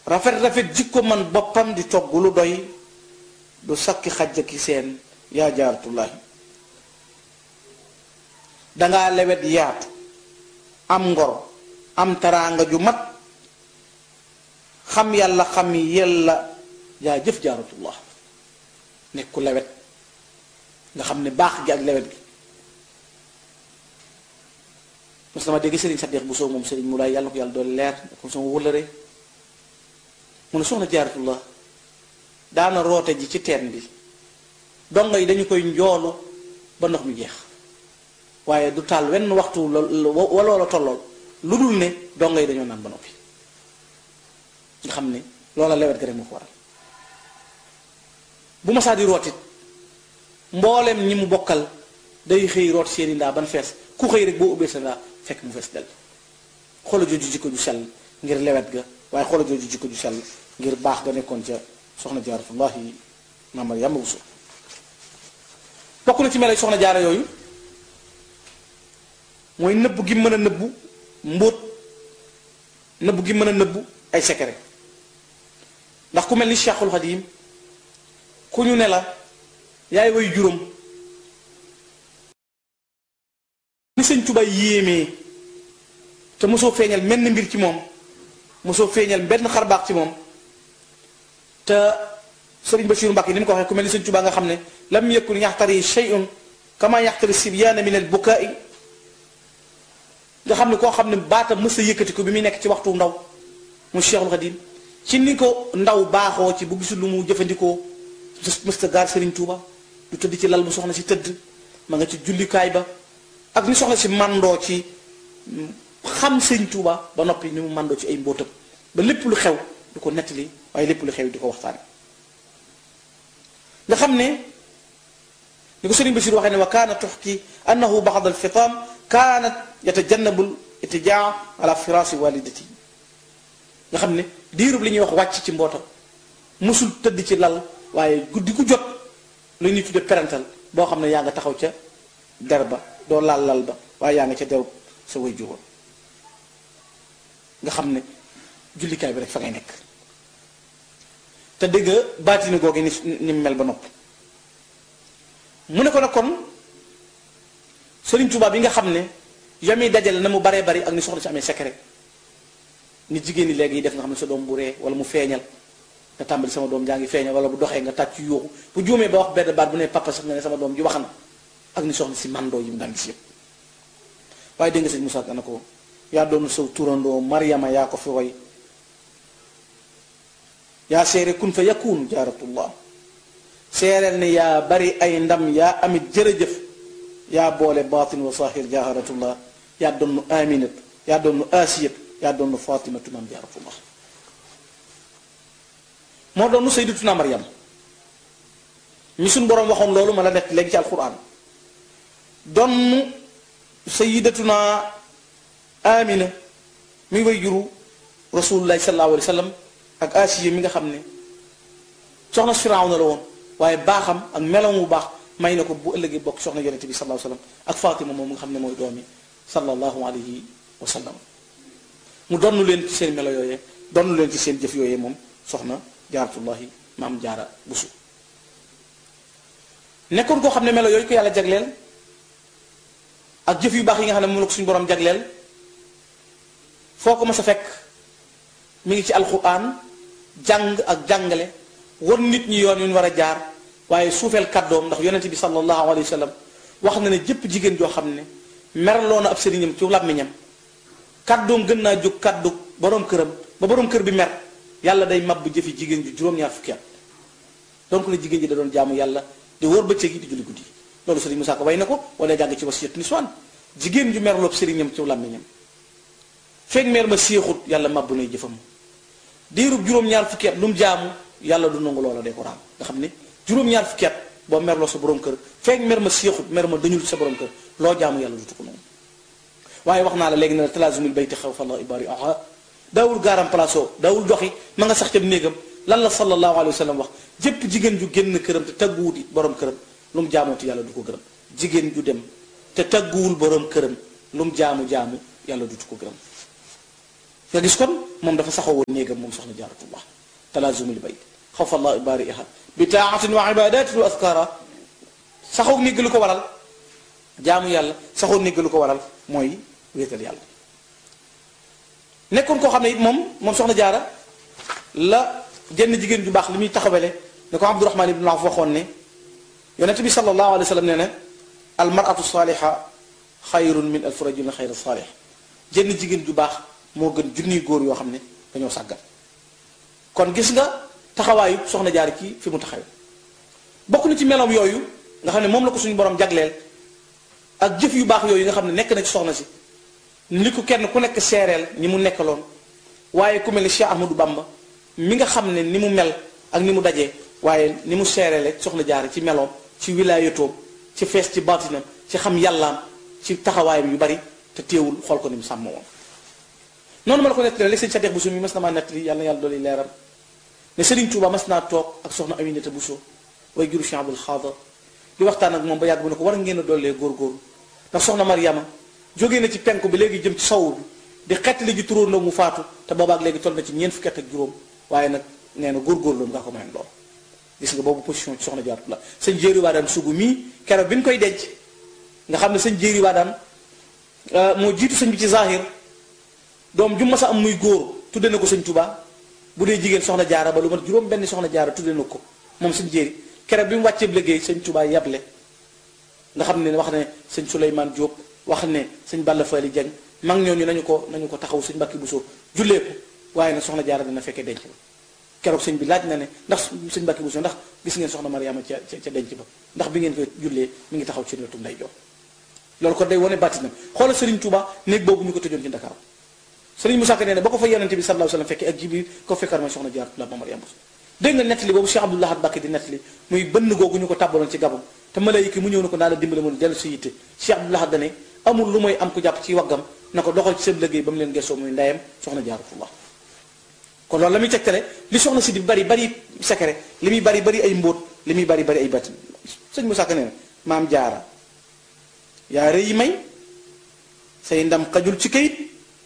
rafet rafet jikko man boppam di togg lu doy du sakki xajja ki seen yaa jaaratullahi dangaa lewet yaatu am ngor am taraanga ju mat xam yàlla xam yella yaa jëf jaaratullah nekk ku lewet nga xam ne baax gi ak lewet gi mos na ma dégg sëriñ Saddeex bu soo moom sëriñ mu laay yàlla na ko yàlla doon leer comme sama wëllëre mu ne soxna jaaratullah daana roote ji ci teen bi dongo yi dañu koy njoolu ba ndox mi jeex waaye du taal wenn waxtu waloola tollool lu dul ne dongo yi dañoo naan ba noppi nga xam ne loola lewet ga rek moo ko waral bu ma saa di rootit mboolem ñi mu bokkal day xëy root seeni ndaa ban fees ku xëy rek boo ubbee sa ndaa fekk mu fees del xoola jooju jikko ju sell ngir lewet ga waaye xoola jooju jikko ju sell ngir baax ga nekkoon ca soxna jaaratullahi maamar yàmba bu bokk na ci melo soxna jaara yooyu mooy nëbb gi mën a nëbbu mbóot nëbb gi mën a nëbbu ay secret ndax ku mel ni Cheikhul Xadim ku ñu ne la yaay way juróom ni sëñ Tuubaa yéemee te mosoo feeñal menn mbir ci moom mosoo feeñal benn xarbaax ci moom te sëriñ Basiiru Mbàkke ni mu ko waxee ku mel ni sëñ Tuubaa nga xam ne lam yakun yaxtari shay'un kama yaxtari sibyaana min al bukaai nga xam ne koo xam ne baatam mës a yëkkati ko bi muy nekk ci waxtu ndaw mu Cheikhul Xadim ci ni ko ndaw baaxoo ci bu gisul lu mu jëfandikoo mës a gaar sëriñ Tuuba du tëdd ci lal bu soxna si tëdd ma nga ci jullikaay ba ak ni soxna si mandoo ci xam sëriñ Tuuba ba noppi ni mu mandoo ci ay mbóotam ba lépp lu xew di ko nettali waaye lépp lu xew di ko waxtaane nga xam ne ni ko sëriñ Basiir waxee ne wa kaana tuxki annahu baxad alfitaam kaanat yatajannabu itijaa ala firaasi walidati nga xam ne diirub li ñuy wax wàcc ci mbootam musul tëdd ci lal waaye guddi gu jot lu ñuy tudde parental boo xam ne yaa nga taxaw ca der ba doo laal lal ba waaye yaa nga ca derub sa way juróom nga xam ne jullikaay bi rek fa ngay nekk te dégg baatini googu ni ni mel ba nopp mu ne ko nag kon Sëriñ Tuubaa bi nga xam ne yami dajale na mu baree bari ak ni soxna si amee secret ni jigéen ñi léegi yi def nga xam ne sa doom bu ree wala mu feeñal nga tàmbali sama doom jaa ngi feeñal wala bu doxee nga tàcc yuuxu bu juumee ba wax benn baat bu ne papa sax nga ne sama doom ji wax na ak ni soxna si mandoo yi mu daan gis yëpp waaye dégg nga sëñ Moussa na ko yaa doonu saw turandoo Mariama yaa ko fi roy yaa seere kun fa yakun jaaratullah seereel ne yaa bari ay ndam yaa amit jërëjëf yaa boole baatin wa sahir jaaratullah yaa doonu aminat yaa doonu asiyat yaa doonu fatimatu mam jaaratullah moo doonu sayyidatuna Maryam mi suñ boroom waxoon loolu ma la nekk léegi ci alquran donn sayyidatuna amina mi way juru rasulullahi sallallahu alayhi wa sallam ak asiya mi nga xam ne soxna Firawna la woon waaye baaxam ak meloom bu baax may na ko bu ëllëgee bokk soxna yonente bi sallallahu alayhi wa sallam ak Fatima moom nga xam ne mooy doomi sallallahu alayhi wa sallam mu donn leen ci seen melo yooyee donn leen ci seen jëf yooyee moom soxna jaaratullahi maam jaara busu nekkoon koo xam ne melo yooyu ko yàlla jagleel ak jëf yu baax yi nga xam ne moom la ko suñu borom jagleel foo ko mas a fekk mi ngi ci alquran jàng ak jàngale war nit ñi yoon yu ñu war a jaar waaye suufeel kàddoom ndax yonente bi sallallahu alayhi wa sallam wax na ne jëpp jigéen joo xam ne merloo na ab sëriñam ci làmmiñam kàddoom gën naa jóg kàddu borom këram ba borom kër bi mer yàlla day mab jëfi jigéen ju juróom-ñaar fukki at donc la jigéen ji da doon jaamu yàlla di wóor bëccëg yi di julli guddi loolu sëriñ Musaa Ko way na ko wala jàng ci wasiyatu niswaan jigéen ju merloob sëriñam ci làmmiñam feeg meer ma séexut yàlla mabbu nay jëfam diirub juróom-ñaar fukki at lu mu jaamu yàlla du nangu loola day ko raam nga xam ne juróom-ñaar fukki at boo merloo sa borom kër feeg mer ma séexut mer ma dañul sa borom kër loo jaamu yàlla du ko nangu waaye wax naa la léegi ne la talaasumul bayti xaw fa la ibaari aha daawul gaaram palaaso daawul doxi ma nga sax ca néegam lan la sallallahu alayhi wa sallam wax jëpp jigéen ju génn këram te tagguwut it borom këram lu mu jaamooti yàlla du ko gërëm jigéen ju dem te tagguwul borom këram lu mu jaamu jaamu yàlla dutu ko gërëm nga gis kon moom dafa saxoo woon néegam moom soxna jaaratullah talaazumul bayt xawfa allah baariha bi taatin wa ibadatin wa askara saxoo néeg lu ko waral jaamu yàlla saxoo néeg lu ko waral mooy wéetal yàlla nekkoon koo xam ne it moom moom soxna jaara la jenn jigéen ju baax li muy taxawele ne ko abdurahman ibn awf waxoon ne yonente bi sallallahu alayhi wa sallam nee na al maratu saaliha xayrun min alfi rajulin xayra saalih jenn jigéen ju baax moo gën junniy góor yoo xam ne dañoo sàggan kon gis nga taxawaayu soxna jaar ci fi mu taxaw bokk na ci meloom yooyu nga xam ne moom la ko suñu borom jagleel ak jëf yu baax yooyu nga xam ne nekk na ci soxna si li ko kenn ku nekk seereel ñi mu nekkaloon waaye ku mel ni Cheikh Ahmadou Bamba mi nga xam ne ni mu mel ak ni mu dajee waaye ni mu seereele soxna jaar ci meloom ci wilaayatoom ci fees ci baatinam ci xam yàllaam ci taxawaayam yu bari te téewul xool ko ni mu sàmm woon noonu ma la ko nettali léegi sëñ Sadex Bousso mi mas na maa nettali yàlla na yàlla dooli leeram ne Serigne Touba mas naa toog ak soxna Aminata Bousso way juru Cheikh Abdoul Khadr di waxtaan ak moom ba yàgg bu ne ko war ngeen a dollee góorgóorlu ndax soxna Mariama jógee na ci penku bi léegi jëm ci sowu bi di xettali ji turóondoo mu faatu te boobaak léegi toll na ci ñeent fukki at ak juróom waaye nag nee na góorgóorlu nga ko mayoon lool gis nga boobu position ci soxna jaaratu la sëñ jéeri waa daan sugu mii keroog bi ñu koy denc nga xam ne sëñ jéeri waa daan moo jiitu sëñ bi ci zahir doom ju ma sa am muy góor tudde na ko sëñ Tuubaa bu dee jigéen soxna jaara ba lu mat juróom benn soxna jaara tudde na ko moom sëñ jéeri keroog bi mu wàccee liggéey sëñ Tuubaa yable nga xam ne wax ne sëñ Souleymane Diop wax ne sëñ Balla Fally Dieng mag ñooñu nañu ko nañu ko taxaw sëñ Mbàkke Buso jullee ko waaye nag soxna jaara dina fekkee denc ba keroog sëñ bi laaj na ne ndax sëñ Mbàkke Buso ndax gis ngeen soxna Mariama ca ca denc ba ndax bi ngeen koy jullee mi ngi taxaw ci wetu nday jox loolu ko day wane bàttinam xoolal Serigne Touba néeg boobu ñu ko tëjoon ci Dakar Serigne Moussa Ka nee ne ba ko fa yonente bi sallallahu alayhi wasallam fekkee ak Jibril ko fekkar mooy soxna Jaara la ba Mariama Buso dégg nga nettali boobu Cheikh Abdoul Ahad Mbacké di nettali muy bënn googu ñu ko tàbbaloon ci gabam te malaayika mu ñëw na ko naa la dimbale mu dellu si yitte Cheikh Abdoul Ahad dane amul lu mooy am ku jàpp ci waggam na ko doxal ci seen liggéey ba mu leen gëstoo muy ndeyam soxna Jaaratullah kon loolu la muy tegtale li soxna si di bari bari secret li muy bari bari ay mbóot li muy bari bari ay batin sëñ Moussa Ka nee na maam jaara yaa rëy may say ndam xajul ci kayit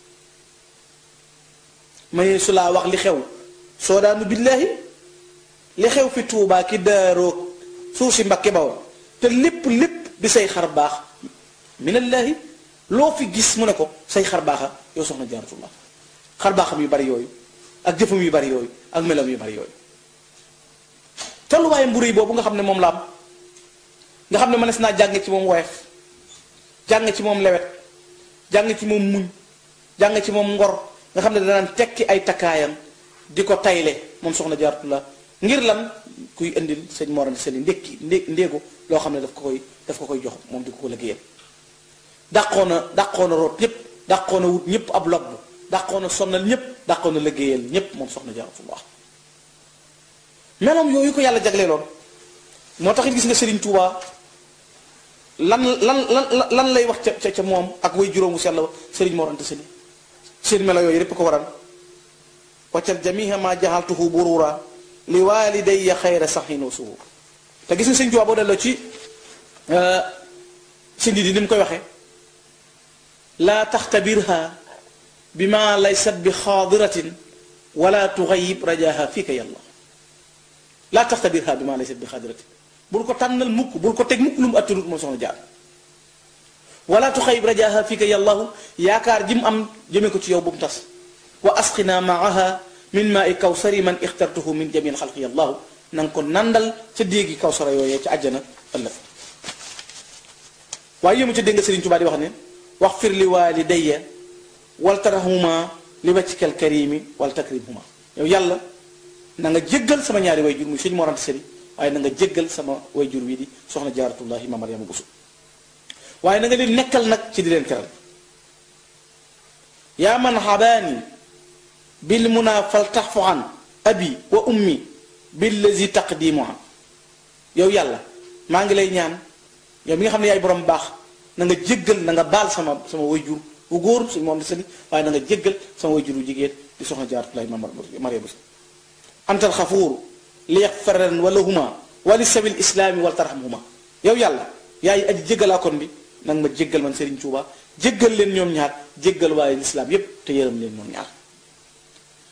mayee su laa wax li xew soo daanu billaahi li xew fi tuubaa ki daaroog suuf si mbakke bawoon te lépp lépp di say xar baax minallaahi loo fi gis mu ne ko say xar baaxa yow soxna jaaratullah xar baaxam yu bari yooyu ak jëfam yu bari yooyu ak melam yu bari yooyu tolluwaaye mburu yi boobu nga xam ne moom la am nga xam ne mënees naa jàng ci moom woyof jàng ci moom lewet jàng ci moom muñ jàng ci moom ngor nga xam ne danaan tekki ay takkaayam di ko tayle moom soxna jaaratullah ngir lan kuy indil sëñ Mor Anta Sali ndékki ndé ndéegu loo xam ne daf ko koy daf ko koy jox moom di ko ko liggéeyal dàqoona dàqoona root ñëpp dàqoona wut ñëpp ab lobb dàqoona sonnal ñëpp dàqoona liggéeyal ñëpp moom soxna jaaratullah meloom yooyu ko yàlla jagleeloon moo tax it gis nga Serigne Touba lan lan lan lan lay wax ca ca moom ak way juróomu sell Serigne Mor Anta Sali seen melo yooyu répp ko waral waccal jamiha ma jaxaltuhu burura li walidayya xayra saxin wa suhur te gis nga Serigne Touba boo delloo ci sindi di ni mu koy waxee laa taxtabirha bi ma laysat bi xaadiratin wala tuxayib rajaha fiika yàlla laa taxtabirha bi ma laysat bi xaadiratin bul ko tànnal mukk bul ko teg mukk lu mu attanut moom soxna jaar wala tuxayib rajaha fiika yàllahu yaakaar ji mu am jëme ko ci yow bu mu tas wa asqina maaha min maa i kawsari man ixtartuhu min jamil xalqi yàllahu na nga ko nandal ca déegi kawsara yooyee ca àjjana ëllëg waaye yému ca dégg nga Sëriñ Tuubaa di wax ne wax fir li walidayya wal tarhuma li waccikal karimi wal takrimhuma yow yàlla na nga jéggal sama ñaari way jur muy sëñ Mor Anta Sali waaye na nga jéggal sama way jur wi di soxna jaaratullahi ma Mariama Buso waaye na nga leen nekkal nag ci di leen teral yaa man xabaani bil muna fal taxfu an abi wa ummi billazi taqdimuha yow yàlla maa ngi lay ñaan yow mi nga xam ne yaay borom baax na nga jéggal na nga baal sama sama way jur bu góor suñu moom di sali waaye na nga jéggal sama way jur bu jigéen di soxna jaaratullahi ma Mariama Buso antal xafuur li yaxfaran wala huma wali sabil islaami wal tarhamhuma yow yàlla yaay aji jéggalaa kon bi nag ma jéggal man Serigne Touba jéggal leen ñoom ñaar jéggal waaye lislaam yépp te yërëm leen ñoom ñaar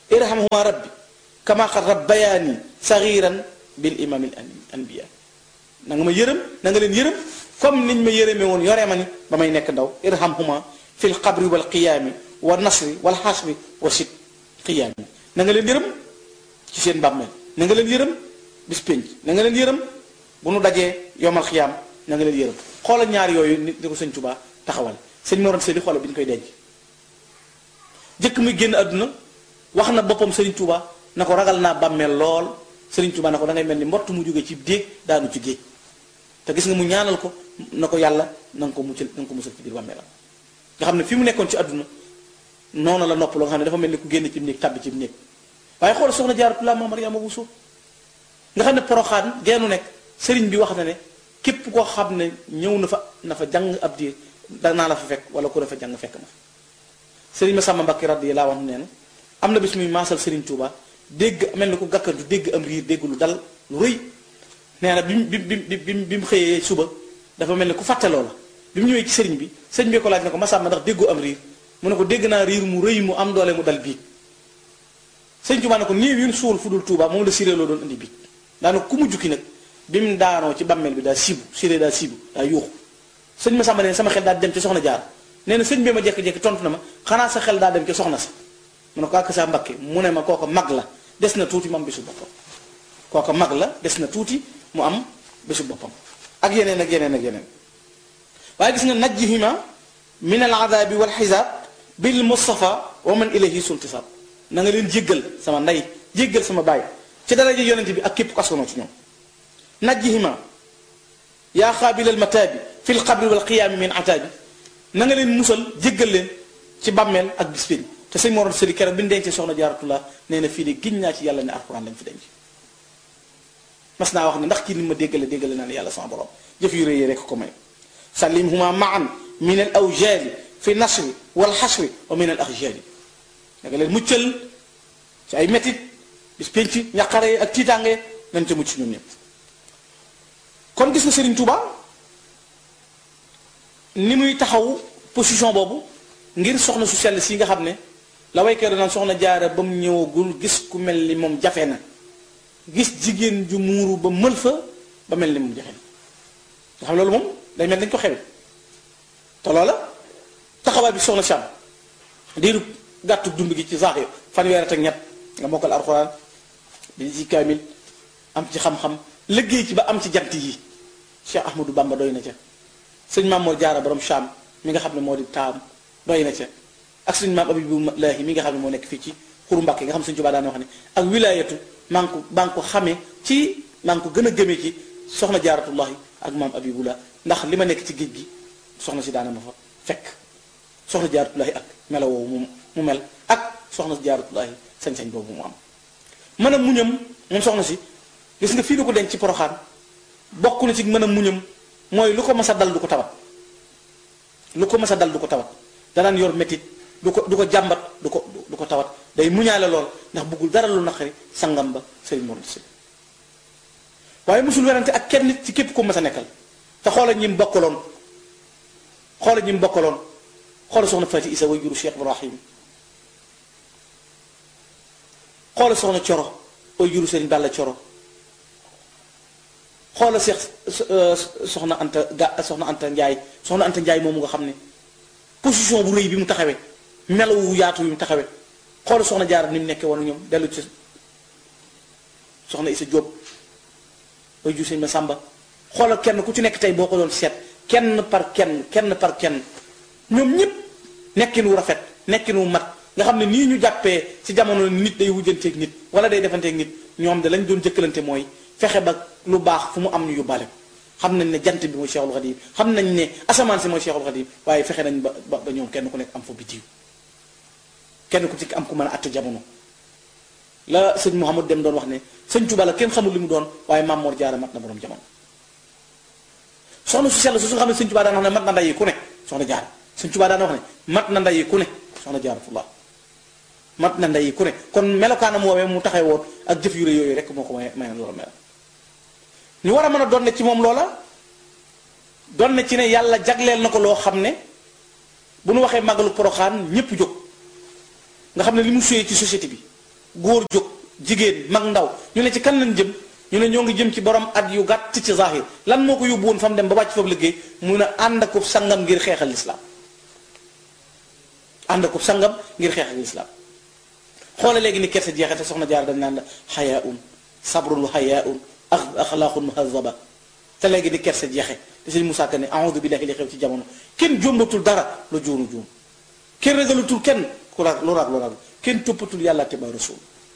irhamhuma rabbi kama qad rabbayaani sagiran bil imamil anbiya na nga ma yërëm na nga leen yërëm comme niñ ma yërëme woon yoree ma ni ba may nekk ndaw irhamhuma fil qabri wal qiyaami wa nasri wal xasri wa sit qiyaami na nga leen yërëm ci seen bàmmeel na nga leen yërëm bis pénc na nga leen yërëm bu nu dajee yomal xiyaam na nga leen yërëm xoolal ñaar yooyu nit di ko sëñ Tuubaa taxawal sëñ Moroon Sëli xoolal bi ñu koy denc jëkk muy génn àdduna wax na boppam sëriñ Tuubaa na ko ragal naa bàmmeel lool sëriñ Tuubaa na ko da ngay mel ni mbott mu jógee ci déeg daanu ci géej te gis nga mu ñaanal ko na ko yàlla na nga ko muccal na nga ko musal ci biir bàmmeelam nga xam ne fi mu nekkoon ci àdduna noonu la nopp loo nga xam ne dafa mel ni ku génn ci néeg tàbbi ci néeg waaye xool soxna Jaaratullaa Maam Mariama Buso nga xam ne poroxaan geenu nekk sëriñ bi wax na ne képp koo xam ne ñëw na fa na fa jàng ab diir danaa la fa fekk wala ku ne fa jàng fekk na fa sëriñ ma sàmma Mbàkke radiyallaahu anhu nee na am na bis muy maasal sëriñ Tuuba dégg mel ni ku gàkkantu dégg am riir dégg lu dal lu rëy nee na bi mu bi bi bi bi mu xëyee suba dafa mel ni ku fàtte loola bi mu ñëwee ci sëriñ bi sëriñ bi ko laaj ne ko ma sàmma ndax déggoo am riir mu ne ko dégg naa riir mu rëy mu am doole mu dal biig sëriñ Tuuba ne ko néew yun suul fu dul Tuuba moom la siré loo doon indi biig daana ku mu jukki nag bi mu daanoo ci bàmmeel bi daa siibu siré daa siibu daa yuuxu sëñ ma sàmba ne sama xel daa dem ci soxna jaar nee na sëñ bi ma jekki-jekki tontu na ma xanaa sa xel daa dem ci soxna sa mu ne ko ak sa mbakke mu ne ma kooko mag la des na tuuti mu am bésu boppam kooko mag la des na tuuti mu am bésu boppam ak yeneen ak yeneen ak yeneen waaye gis nga najjihima min al adabi wal xisaab bil mustafa wa man ilayhi sultisab na nga leen jéggal sama ndey jéggal sama baay ci daraja yonente bi ak képp ko askanoo ci ñoom najjihima yaa xaabilal mataabi fi l qabri wal qiyaami min ataabi na nga leen musal jéggal leen ci bàmmeel ak bis pénc te sëñ Moroon Sëli keroog bi ñu dencee soxna Jaaratullah nee na fii de giñ naa ci yàlla ne alxuraan lañ fi denc mas naa wax ne ndax kii ni ma déggale déggale naa ne yàlla sama borom jëf yu rëy rek ko may sallimhuma maan min al awjaali fi nasri wal xasri wa min al axjaali da nga leen muccal ci ay métit bis pénc ñaqare ak tiitaange nañ ca mucc ñun ñëpp kon gis nga Serigne Touba ni muy taxaw position boobu ngir soxna su sell si nga xam ne la waykat naan soxna jaara ba mu ñëwagul gis ku mel ni moom jafe na gis jigéen ju muuru ba mël fa ba mel ni moom jafe na nga xam loolu moom day mel dañ ko xewe te loola taxawaay bi soxna Cham diiru gàttu dund gi ci saax yo fanweer ak ñett nga mokkal alxuraan bi ci kaamil am ci xam-xam liggéey ci ba am ci jant yi Cheikh Ahmadou Bamba doy na ca sëñ maam Mor Jaara borom Cham mi nga xam ne moo di taam doy na ca ak sëñ maam Abibulaahi mi nga xam ne moo nekk fii ci xuru Mbàkke nga xam sëñ Tuubaa daan wax ne ak wilaayatu maa ngi ko maa ngi ko xamee ci maa ngi ko gën a gëmee ci soxna jaaratullahi ak maam Abibullah ndax li ma nekk ci géej gi soxna si daana ma fa fekk soxna jaaratullahi ak melo woowu mu mu mel ak soxna si jaaratullahi sañ-sañ boobu mu am mën a muñam moom soxna si gis nga fii du ko denc ci poroxaan bokk na ci mën a muñam mooy lu ko mas a dal du ko tawat lu ko mas a dal du ko tawat danaan yor métit du ko du ko jàmbat du ko du ko tawat day muñaale lool ndax bëggul dara lu naqari sangam ba sëriñ Mor Anta Sali waaye mosul werante ak kenn nit ci képp ko mas a nekkal te xoola ñi mu bokkaloon xoola ñi mu bokkaloon xoola soxna Fati Isa way juru Cheikh Ibrahim xoola soxna Coro way juru sëriñ Balla Coro xoola Cheikh soxna Anta ga soxna Anta Njaay soxna Anta Njaay moomu nga xam ne position bu rëy bi mu taxawee melawu yaatu bi mu taxawee xoola soxna Jaara ni mu nekkee woon ñoom dellu ci soxna Isa Jóob way jur sëñ ma sàmba xoolal kenn ku ci nekk tey boo ko doon seet kenn par kenn kenn par kenn ñoom ñëpp nekkin wu rafet nekkin wu mat nga xam ne nii ñu jàppee ci jamono nit day wujjanteeg nit wala day defanteeg nit ñoom de lañ doon jëkkalante mooy fexe ba lu baax fu mu am ñu yóbbaale ko xam nañ ne jant bi mooy Cheikhul Khadim xam nañ ne asamaan si mooy Cheikhul Khadim waaye fexe nañ ba ba ñoom kenn ku nekk am fa bitiw kenn ku ci am ku mën a àtte jamono la sëñ Mouhamad dem doon wax ne sëñ Tuba la kenn xamul li mu doon waaye Maam Mor Jaara mat na borom jamono soxna su sell su nga xam ne sëñ Tuba daan wax ne mat na ndayi ku ne soxna Jaara sëñ Tuba daan wax ne mat na ndayi ku ne soxna Jaaratullah mat na ndayi ku ne kon melokaanam woowee mu taxee woon ak jëf yu rëy yooyu rek moo ko may may loola mel ñu war a mën a doon ne ci moom loola doon ne ci ne yàlla jagleel na ko loo xam ne bu nu waxee màggalu poroxaan ñépp jóg nga xam ne li mu suyee ci société bi góor jóg jigéen mag ndaw ñu ne ci kan lañ jëm ñu ne ñoo ngi jëm ci borom at yu gàtt ci zahir lan moo ko yóbbu woon fa mu dem ba wàcc foofu liggéey mu ne ànd akub sangam ngir xeexal lislaam ànd akub sangam ngir xeexal lislaam xoole léegi ni kersa jeexate soxna jaar dañ naan la xayaun sabrun wa xayaun axlaaqun muhazaba te léegi ni kersa jeexe te sëñ Moussa Ka ne a'udhu billahi li xew ci jamono kenn jombatul dara lu juunu juum kenn ragalutul kenn ku rag lu rag lu rag kenn toppatul yàlla te ba rasul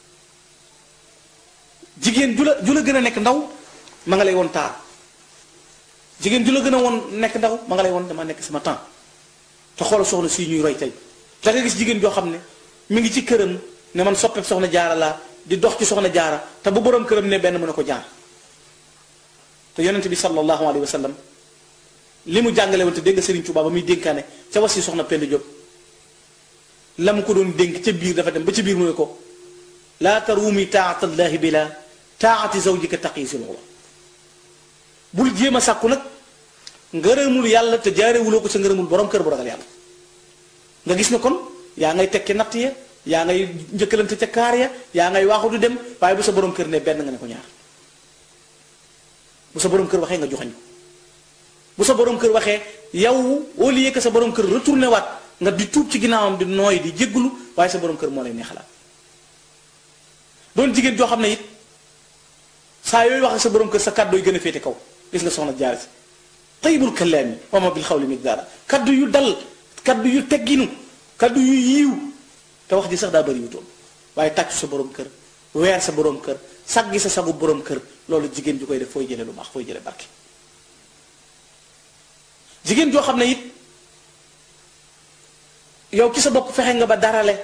jigéen ju la ju la gën a nekk ndaw ma nga lay woon taar jigéen ju la gën a woon nekk ndaw ma nga lay woon dama nekk sama temps te xoolal soxna si ñuy roy tey da nga gis jigéen joo xam ne mi ngi ci këram ne man soppeeb soxna jaara laa di dox ci soxna jaara te bu borom këram ne benn mu ne ko jaar te yonent bi sallallahu alayhi wa sallam li mu jàngale woon te dégg nga Serigne Touba ba muy dénkaane ca was si soxna Penda Diop la mu ko doon dénk ca biir dafa dem ba ca biir mu ne ko laa taruumi taatallahi bi la taati zawjika taqi si loxla bul jéem a sàkku nag ngërëmul yàlla te jaarewuloo ko sa ngërëmul borom kër bu ragal yàlla nga gis ne kon yaa ngay tekki natt ya yaa ngay njëkkalante ca kaar ya yaa ngay waaxu du dem waaye bu sa borom kër ne benn nga ne ko ñaar bu sa borom kër waxee nga joxañ ko bu sa borom kër waxee yow au lieu que sa borom kër retourné waat nga di tuub ci ginnaawam di nooy di jéggulu waaye sa borom kër moo lay neexalaat doon jigéen joo xam ne it saa yooyu wax ak sa borom kër sa kàddu yi gën a féete kaw gis nga soxna jaar si tayyibul kalaami wa ma bil xawli miqdaara kaddu yu dal kaddu yu tegginu kaddu yu yiiw te wax ji sax daa bëri wu toon waaye tàccu sa borom kër weer sa borom kër saggi sa sagu borom kër loolu jigéen ju koy def fooy jële lu baax fooy jële barke jigéen joo xam ne it yow ci sa bopp fexe nga ba darale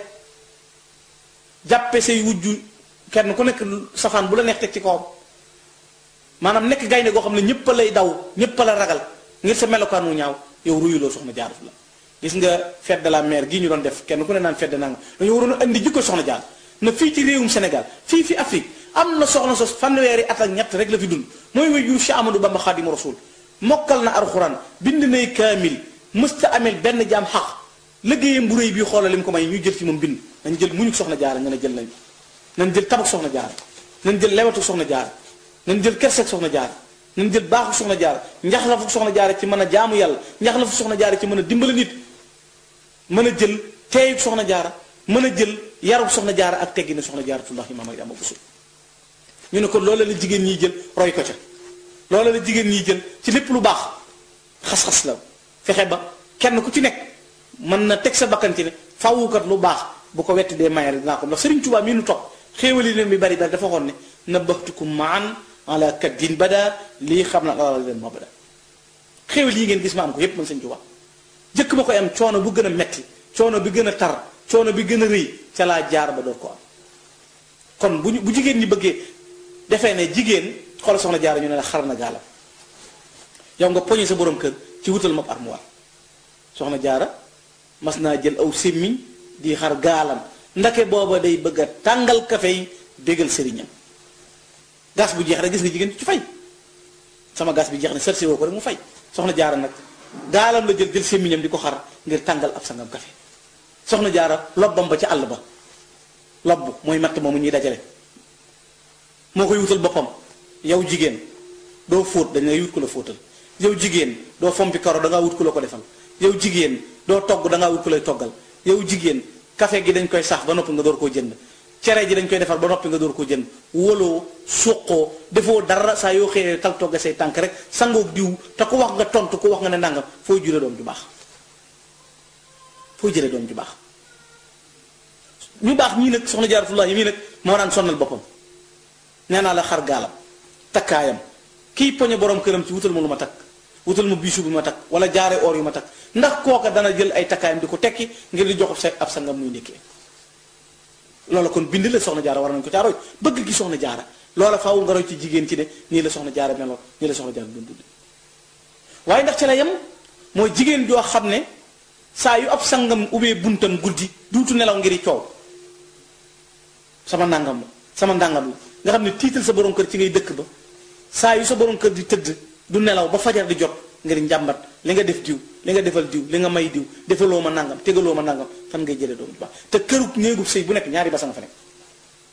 jàppe say wujju kenn ku nekk safaan bu la neex teg ci kawam maanaam nekk gaynde goo xam ne ñëpp lay daw ñëpp la ragal ngir sa melokaan wu ñaaw yow ruyuloo soxna jaaratu la gis nga fête de la mère gii ñu doon def kenn ku ne naan fête de nanga dañu waroon a indi jikko soxna jaar na fii ci réewum Sénégal fii fi Afrique am na soxna sos fanweeri at ak ñett rek la fi dund mooy way jur Cheikh Amadou Bamba Xaadimu Rasul mokkal na alxuraan bind nay kaamil mësta amel benn jaam xaq liggéeyam bu réy bii xoolal li mu ko may ñu jël ci moom bind nañ jël muñu soxna jaara nga ne jël nañ nañ jël tabak soxna jaara nañ jël lewatu soxna jaara nañ jël kerseeg soxna jaara nañ jël baaxu soxna jaara njax la fu soxna jaara ci mën a jaamu yàlla njax la fu soxna jaara ci mën a dimbali nit mën a jël teeyub soxna jaara mën a jël yarub soxna jaara ak teggi ne soxna jaaratullahi maam ak ama busul ñu ne ko loola la jigéen ñiy jël roy ko ca loola la jigéen ñiy jël ci lépp lu baax xas-xas la fexe ba kenn ku ci nekk mën na teg sa bakkan ci ne fawukat lu baax bu ko wetti dee mayal dinaa ko ndax Sëriñ Tuubaa mii nu topp xéewali leen bi bari bari dafa xoon ne nabaxtukum maan ala kaddin bada lii xam na alal leen moo bada xéewal yi ngeen gis ma am ko yépp man Sëriñ Tuubaa jëkk ma koy am coono bu gën a metti coono bi gën a tar coono bi gën a rëy ca laa jaar ba door ko am kon bu ñu bu jigéen ñi bëggee defee ne jigéen xoolal soxna jaar ñu ne la xar na gaalam yow nga poñe sa borom kër ci wutal ma armoire soxna jaara mas naa jël aw sémmiñ di xar gaalam ndake booba day bëgg a tàngal kafe yi bégal sëriñam gas bu jeex rek gis nga jigéen ci fay sama gas bi jeex ne sersi woo ko rek mu fay soxna jaara nag gaalam la jël jël sémmiñam di ko xar ngir tàngal ab sangam kafe soxna jaara lobbam ba ca àll ba lobb mooy matt moomu ñuy dajale moo koy wutal boppam yow jigéen doo fóot dañ lay wut ko la fóotal yow jigéen doo fompi karo dangaa wut ku la ko defal yow jigéen doo togg dangaa wut ku lay toggal yow jigéen café gi dañ koy sax ba noppi nga door koo jënd cere ji dañ koy defar ba noppi nga door koo jënd woloo suqoo defoo dara saa yoo xëyee tal togga say tànk rek sangoog diw te ku wax nga tontu ku wax nga ne ndàngam fooy jure doom ju baax fooy jële doom ju baax ñu baax ñii nag soxna jaaratullahi mii nag moo daan sonnal boppam nee naa la xar gaalam takkaayam kii poñe borom këram ci wutal ma lu ma takk wutal ma biisu bi ma takk wala jaare or yu ma takk ndax kooka dana jël ay takkaayam di ko tekki ngir di jox sa ab sangam muy ndekkee loola kon bind la soxna jaara war nañ ko caa roy bëgg gi soxna jaara loola faaw nga roy ci jigéen ci ne nii la soxna jaara meloon nii la soxna jaara doon dund waaye ndax ci la yem mooy jigéen joo xam ne saa yu ab sangam ubbee buntam guddi duutu nelaw ngiri coow sama nangam la sama ndàngam la nga xam ne tiital sa borom kër ci ngay dëkk ba saa yu sa borom kër di tëdd du nelaw ba fajar di jot ngir njàmbat li nga def diw li nga defal diw li nga may diw defaloo ma nangam tegaloo ma nangam fan ngay jëlee doom ju baax te këru néegu sëy bu nekk ñaari basa nga fa nekk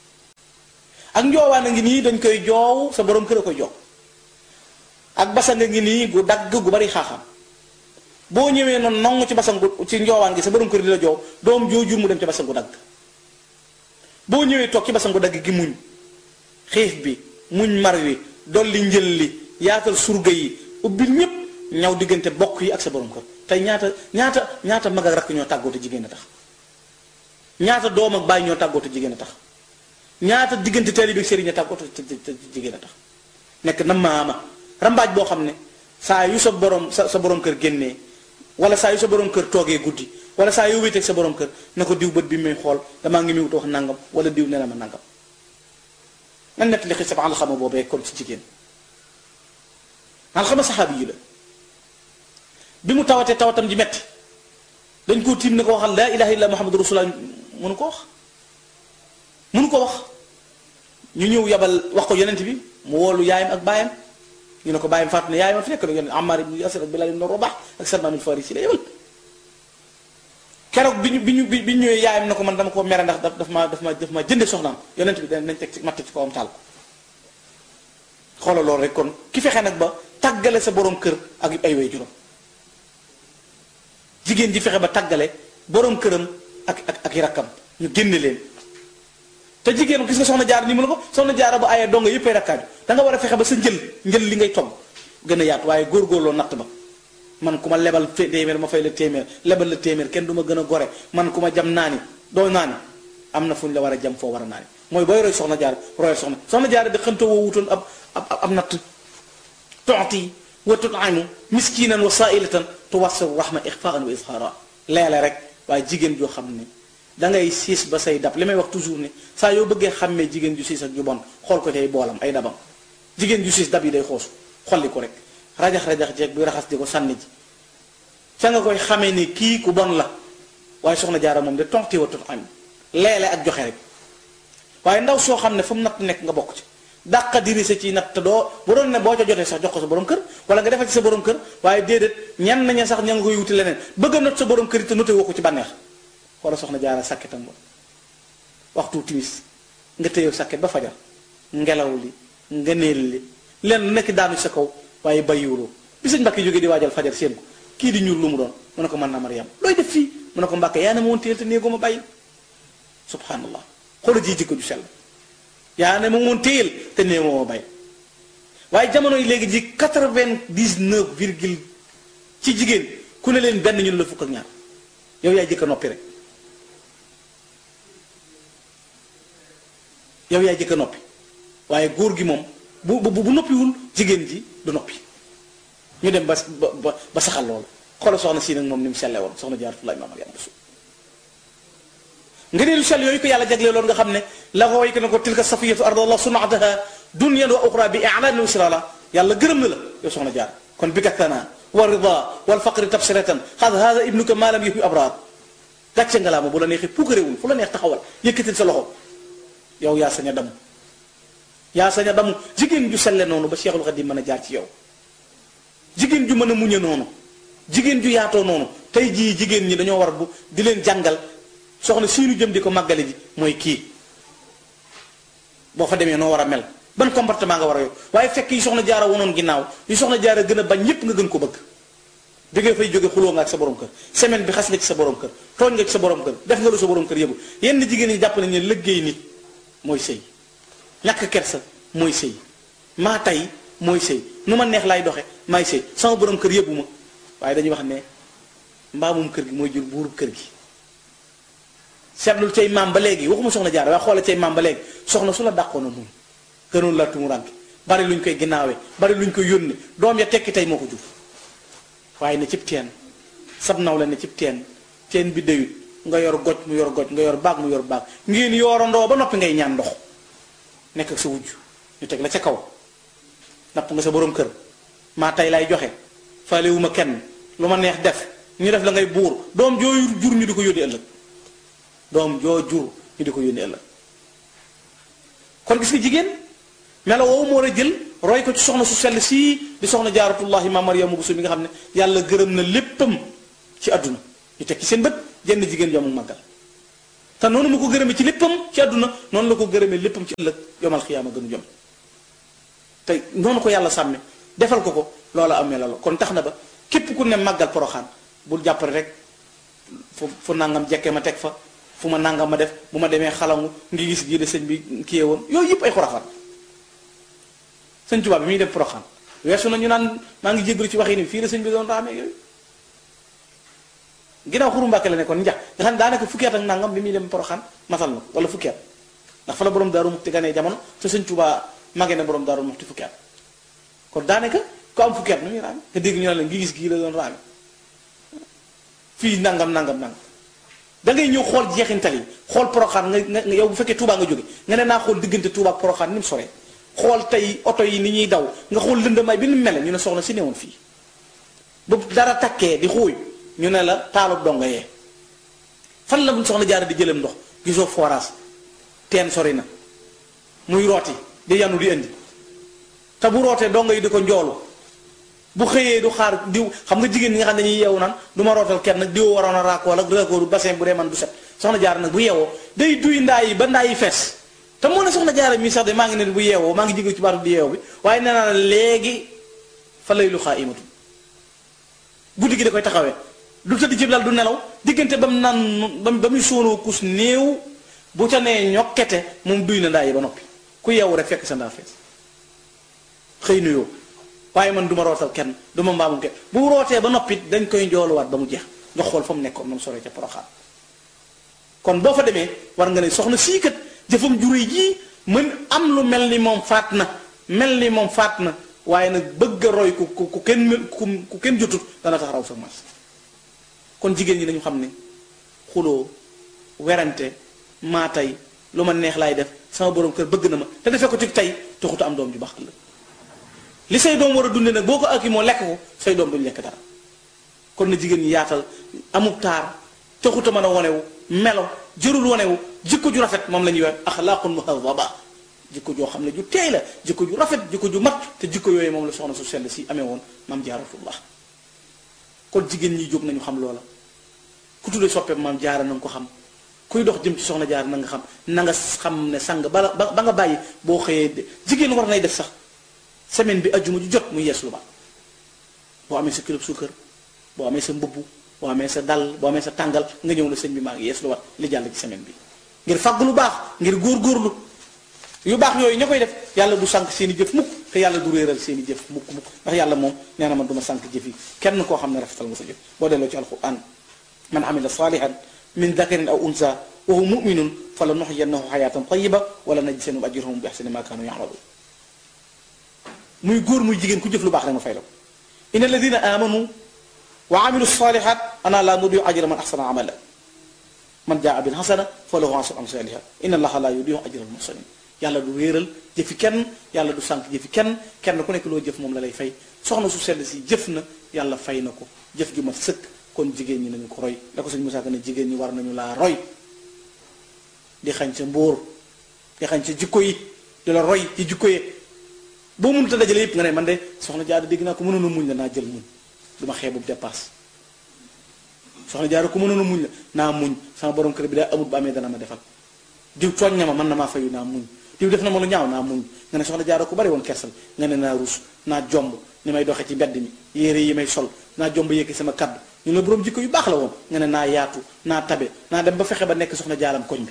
ak njoowaan a ngi nii dañ koy joow sa borom kër a koy joow ak basang a ngi nii gu dagg gu bari xaaxam boo ñëwee noonu nongu ci basang gu ci njoowaan gi sa borom kër di la joow doom joojur mu dem ci basang gu dagg boo ñëwee toog ci basang gu dagg gi muñ xiif bi muñ mar wi dolli njël li yaatal surga yi ubbil ñépp ñaw diggante bokk yi ak sa borom kër tey ñaata ñaata ñaata mag ak rakk ñoo tàggoote jigéen a tax ñaata doom ak bàyyi ñoo tàggoote jigéen a tax ñaata diggante taalibe ak sëriñ a tàggoote jigéen a tax nekk na maama rambaaj boo xam ne saa yu sa borom sa sa borom kër génnee wala saa yu sa borom kër toogee guddi wala saa yu wéeteeg sa borom kër na ko diw bët bi muy xool damaa ngi muy wax nangam wala diw ne na ma nangam nan nekk li xisab alxama boobee kon ci jigéen alxama saxaabi yi la bi mu tawatee tawatam ji metti dañ koo tiim ne ko waxal laa ilaha illa muhammadu rasulullah mënu ko wax mënu ko wax ñu ñëw yabal wax ko yonent bi mu woolu yaayam ak baayam ñu ne ko baayam faatu ne yaayam fi nekk nag yonent Ammar ibn Yasir ak Bilal ibn Rabah ak Salman al-Farisi la yebal keroog bi ñu bi ñu bi ñu ñëwee yaayam ne ko man dama ko mere ndax daf ma daf ma daf ma jënde soxnaam yonent bi dañ nañ teg ci matt ci kawam taal ko xoolal loolu rek kon ki fexe nag ba tàggale sa borom kër ak ay way juróom jigéen ji fexe ba tàggale borom këram ak ak ak i rakkam ñu génne leen te jigéen gis nga soxna jaar ni mu la ko soxna jaara ba ayee donga yëppay rakkaaju da nga war a fexe ba sa njël njël li ngay togg gën a yaatu waaye góorgóorloo natt ba man ku ma lebal téeméer ma fay la téeméer lebal la téeméer kenn du ma gën a gore man ku ma jam naani doo naani am na fu ñu la war a jam foo war a naani mooy booy roy soxna jaar royal soxna soxna jaar di xëntoo woo wutoon ab ab ab natt tooti wa tut'imu miskinan wa sa'ilatan tuwassiru rahma ixfaan wa izhara leele rek waaye jigéen joo xam ne da ngay siis ba say dab li may wax toujours ne saa yoo bëggee xàmmee jigéen ju siis ak ju bon xool ko tey boolam ay dabam jigéen ju siis dab yi day xoosu xolli ko rek rajax-rajax jeeg bi raxas di ko sànni ji fa nga koy xamee ni kii ku bon la waaye soxna jaara moom de tonti wa tut'imu leele ak joxe rek waaye ndaw soo xam ne fu mu natt nekk nga bokk ci dàqa dirise ci natt doo bu doon ne boo ca jotee sax jox ko sa borom kër wala nga defal ci sa borom kër waaye déedéet ñenn ña sax ña nga koy wuti leneen bëgg a not sa borom kër yi te noté woo ko ci bànneex wala soxna jaara sàkketam ba waxtu timis nga téyew sàkket ba fajar ngelaw li nga neel li leen lu nekk daanu sa kaw waaye bàyyiwuloo bi sëñ Mbàkke jógee di waajal fajar seen ko kii di ñuul lu mu doon mu ne ko mën na Mariam looy def fii mu ne ko Mbàkke yaa ne ma woon téyel te néegoo ma bàyyi subhanallah xoola ji jikko ju sell yaa ne ma woon téyel te néegoo ma bàyyi waaye jamono yi léegi ji quatre-vingt-dix-neuf virgule ci jigéen ku ne leen benn ñun la fukk ak ñaar yow yaay jëkk a noppi rek yow yaay jëkk a noppi waaye góor gi moom bu bu bu noppiwul jigéen ji du noppi ñu dem ba ba ba saxal loolu xoolal soxna si nag moom ni mu selle woon soxna Jaaratullaahi maam Mariama Buso nga ne lu sell yooyu ko yàlla jagle loolu nga xam ne la ko way ko ne ko tilka safiyatu ardallah sunataha dunyan wa uxra bi i'lan wa sirala yàlla gërëm na la yow soxna jaar kon bi kattana wa rida wal faqri tabsiratan xad hada ibnuka ma lam yuhi abrar gàcce nga laa ma bu la neexee puukaréewul fu la neex taxawal yëkkatil sa loxo yow yaa sañ a damu yaa sañ a damu jigéen ju selle noonu ba Cheikhul Khadim mën a jaar ci yow jigéen ju mën a muñe noonu jigéen ju yaatoo noonu tey jii jigéen ñi dañoo war bu di leen jàngal soxna siinu jëm di ko màggale ji mooy kii boo fa demee noo war a mel ban comportement nga war a yor waaye fekk yi soxna jaara wonoon ginnaaw yi soxna jaara gën a bañ ñépp nga gën ko bëgg bi nga fay jóge xuloo nga ak sa borom kër semaine bi xas nga ci sa borom kër tooñ nga ci sa borom kër def nga lu sa borom kër yëbu yenn jigéen ñi jàpp nañ ne liggéey nit mooy sëy ñàkk kersa mooy sëy maa tay mooy sëy nu ma neex laay doxe maay sëy sama borom kër yëbu ma waaye dañuy wax ne mbaamum kër gi mooy jur buurub kër gi seetlul cay maam ba léegi waxuma soxna jaar waaye xoola cay maam ba léegi soxna su la dàqoona muñ gënoon la tumuranke bari luñ koy ginnaawee bari luñ koy yónni doom ya tekki tey moo ko jur waaye ne cib teen sab naw la ne cib teen teen bi dayut nga yor goj mu yor goj nga yor baag mu yor baag ngeen yoorandoo ba noppi ngay ñaan ndox nekk ak sa wujj ñu teg la ca kaw napp nga sa borom kër maa tey lay joxe faalewuma kenn lu ma neex def ñu def la ngay buur doom joo jur ñu di ko yónni ëllëg doom joo jur ñu di ko yónni ëllëg kon gis nga jigéen melo woowu moo war a jël roy ko ci soxna su sell sii di soxna jaaratullahi ma Mariama Buso mi nga xam ne yàlla gërëm na léppam ci àdduna ñu teg ci seen bët jenn jigéen joomu màggal te noonu ma ko gërëmee ci léppam ci àdduna noonu la ko gërëmee léppam ci ëllëg yomal xiyaama gënu jom te noonu ko yàlla sàmme defal ko ko loola amee la kon tax na ba képp ku ne màggal poroxaan bul jàppale rek fu fu nangam jekkee ma teg fa fu ma nangam ma def bu ma demee xalangu ngi gis gii de sëñ bi kiyee woon yooyu yëpp ay xurafaat sëñ Tuubaa bi muy dem poroxaan weesu na ñu naan maa ngi jégalu ci wax yi ni fii la sëñ bi doon raamee yooyu ginnaaw xuru Mbàkke la nekkoon njax nga xam ne daanaka fukki at ak nangam bi muy dem poroxaan matal na ko wala fukki at ndax fa la borom daaru muxti ganee jamono te sëñ Tuubaa magee na borom daaru muxti fukki at kon daanaka ku am fukki at nu muy raame nga dégg ñu ne la ngi gis gii la doon raame fii nangam nangam nangam da ngay ñëw xool jeexintal yi xool poroxaan nga nga yow bu fekkee Touba nga jóge nga ne naa xool diggante Touba ak poroxaan ni mu soree xool tey oto yi ni ñuy daw nga xool lëndamaay bi ni mu mel ñu ne soxna si newoon fii bu dara takkee di xuuy ñu ne la taalub donga yee fan la buñ soxna jaara di jëlam ndox gisoo forage teen sori na muy rooti di yanu di indi te bu rootee donga yi di ko njoolu bu xëyee du xaar diw xam nga jigéen ñi nga xam ne dañuy yeewu naan du ma rootal kenn nag diw waroon a raakool ak raakooru bassin bu dee man du set soxna jaara nag bu yeewoo day duy ndaa yi ba ndaa yi fees te moo ne soxna jaara mii sax de maa ngi ne bu yeewoo maa ngi jigéen ci baatu di yeewu bi waaye nee naa léegi fa lay lu xaa imatu guddi gi da koy taxawee du tëdd ci lal du nelaw diggante ba mu naan ba ba muy sóonoo kus néew bu ca nee ñokkete moom duy na ndaa yi ba noppi ku yeewu rek fekk sa ndaa fees xëy nuyoo waaye man du ma rootal kenn du ma mbaamum kenn bu rootee ba noppi dañ koy njooluwaat ba mu jeex nga xool fa mu nekkoon moom soree ca poroxaan kon boo fa demee war nga ne soxna sii kat jëfam jure jii mën am lu mel ni moom faat na mel ni moom faat na waaye nag bëgg a roy ku ku ku kenn ku kenn jotut dana tax raw sa mas kon jigéen ñi nañu xam ne xuloo werante maa tey lu ma neex laay def sama borom kër bëgg na ma te defee ko ci tey taxuta am doom ju baax ëllëg li say doom war a dunde nag boo ko akki moo lekk ko say doom duñ lekk dara kon na jigéen ñi yaatal amub taar taxuta mën a wonewu melo jërul wonewu jikko ju rafet moom la ñuy wax axlaaqun muhadaba jikko joo xam ne ju teey la jikko ju rafet jikko ju mat te jikko yooyu moom la soxna su sell si amee woon maam jaaratullah kon jigéen ñi jóg nañu xam loola ku tudde soppe maam jaara na nga ko xam kuy dox jëm ci soxna jaara na nga xam na nga xam ne sang bala ba nga bàyyi boo xëyee jigéen war nay def sax semaine bi ajjuma ju jot muy yees lu ba boo amee sa kilo suukar boo amee sa mbubb boo amee sa dal boo amee sa tàngal nga ñëw na sëñ bi maa ngi yees lu wat li jàll ci semaine bi ngir fàgg lu baax ngir góor-góorlu yu baax yooyu ña koy def yàlla du sànq seen i jëf mukk te yàlla du réeral seen i jëf mukk mukk ndax yàlla moom nee na man du ma sànq jëf yi kenn koo xam ne rafetal nga sa jëf boo delloo ci alquran man amila salihan min dakarin aw unsa wa huwa muminun fa la nuxyiyannahu xayatan tayiba wala najziyannahum ajrahum bi axsani ma kaanu yamaluun muy góor muy jigéen ku jëf lu baax rek ma fay la ko inna alladina amanu wa amilu salihat ana la nudiu ajra man axsana amala man jaa bil xasana fa lahu asru amsaliha inna allaha la yudiu ajra al muhsinin yàlla du réeral jëfi kenn yàlla du sànq jëfi kenn kenn ku nekk loo jëf moom la lay fay soxna su sell si jëf na yàlla fay na ko jëf ju ma sëkk kon jigéen ñi nañu ko roy la ko sëñ Musaa Ka ne jigéen ñi war nañu laa roy di xañ sa mbóor di xañ sa jikko yi di la roy ci jikko yi boo mënut a dajale yëpp nga ne man de soxna jaara dégg naa ko mënoon a muñ la naa jël muñ du ma xeebu dépasse soxna jaara ko mënoon a muñ la naa muñ sama borom kër bi daa amut ba amee dana ma defal diw tooñ na ma mën na maa fayu naa muñ diw def na ma lu ñaaw naa muñ nga ne soxna jaara ko bari woon kersal nga ne naa ruus naa jomb ni may doxee ci mbedd mi yére yi may sol naa jomb yëkki sama kaddu ñu la borom jikko yu baax la woon nga ne naa yaatu naa tabe naa dem ba fexe ba nekk soxna jaaram koñ bi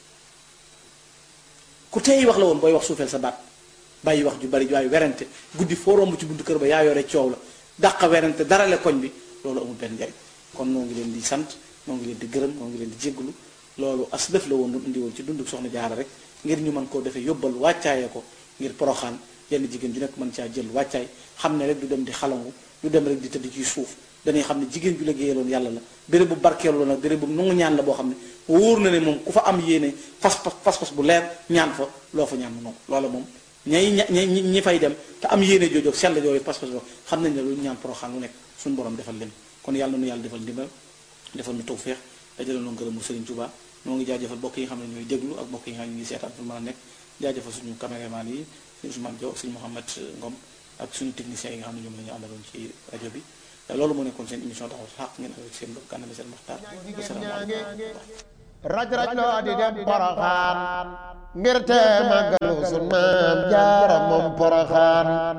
ku teey wax la woon booy wax suufeel sa baat bàyyi wax ju bari waaye werante guddi foo romb ci buntu kër ba yaa yore coow la dàq werante dara le koñ bi loolu amul benn njariñ kon noo ngi leen di sant noo ngi leen di gërëm noo ngi leen di jégglu loolu as def la woon lu indi woon ci dundu soxna jaara rek ngir ñu mën koo defee yóbbal wàccaayee ko ngir poroxaan yenn jigéen ju nekk mën caa jël wàccaay xam ne rek du dem di xalangu du dem rek di tëdd ci suuf dañuy xam ne jigéen ju liggéeyaloon yàlla la béréb bu barkeelu nag béréb bu nangu ñaan la boo xam ne wóor na ne moom ku fa am yéene fas fas fas bu leer ñaan fa loo fa ñaan mu nangu loola moom ñay ña ñi ñi fay dem te am yéene joojoog sell yooyu pas pas boo xam nañ ne lu ñaan poroxaan lu nekk suñu borom defal leen kon yàlla nu yàlla defal ndimbal defal nu tawféex dajale nu ngërëmu Serigne Touba noo ngi jaajëfal bokk yi nga xam ne ñooy déglu ak bokk yi nga xam ne ñu ngi seetaan fu mën a nekk jaajëfal suñu caméraman yi suñu Ousmane Diop suñu Mouhamed Ngom ak suñu techniciens yi nga xam ne ñoom la ñu àndaloon ci rajo bi loolu moo nekkoon seen émission taxaw xaq ngeen ak seen mbokk Gana Messere Maxtaar asalaamaaleykum raj raj loo di dem poroxaan ngir te màggalu sun maam jaara moom poroxaan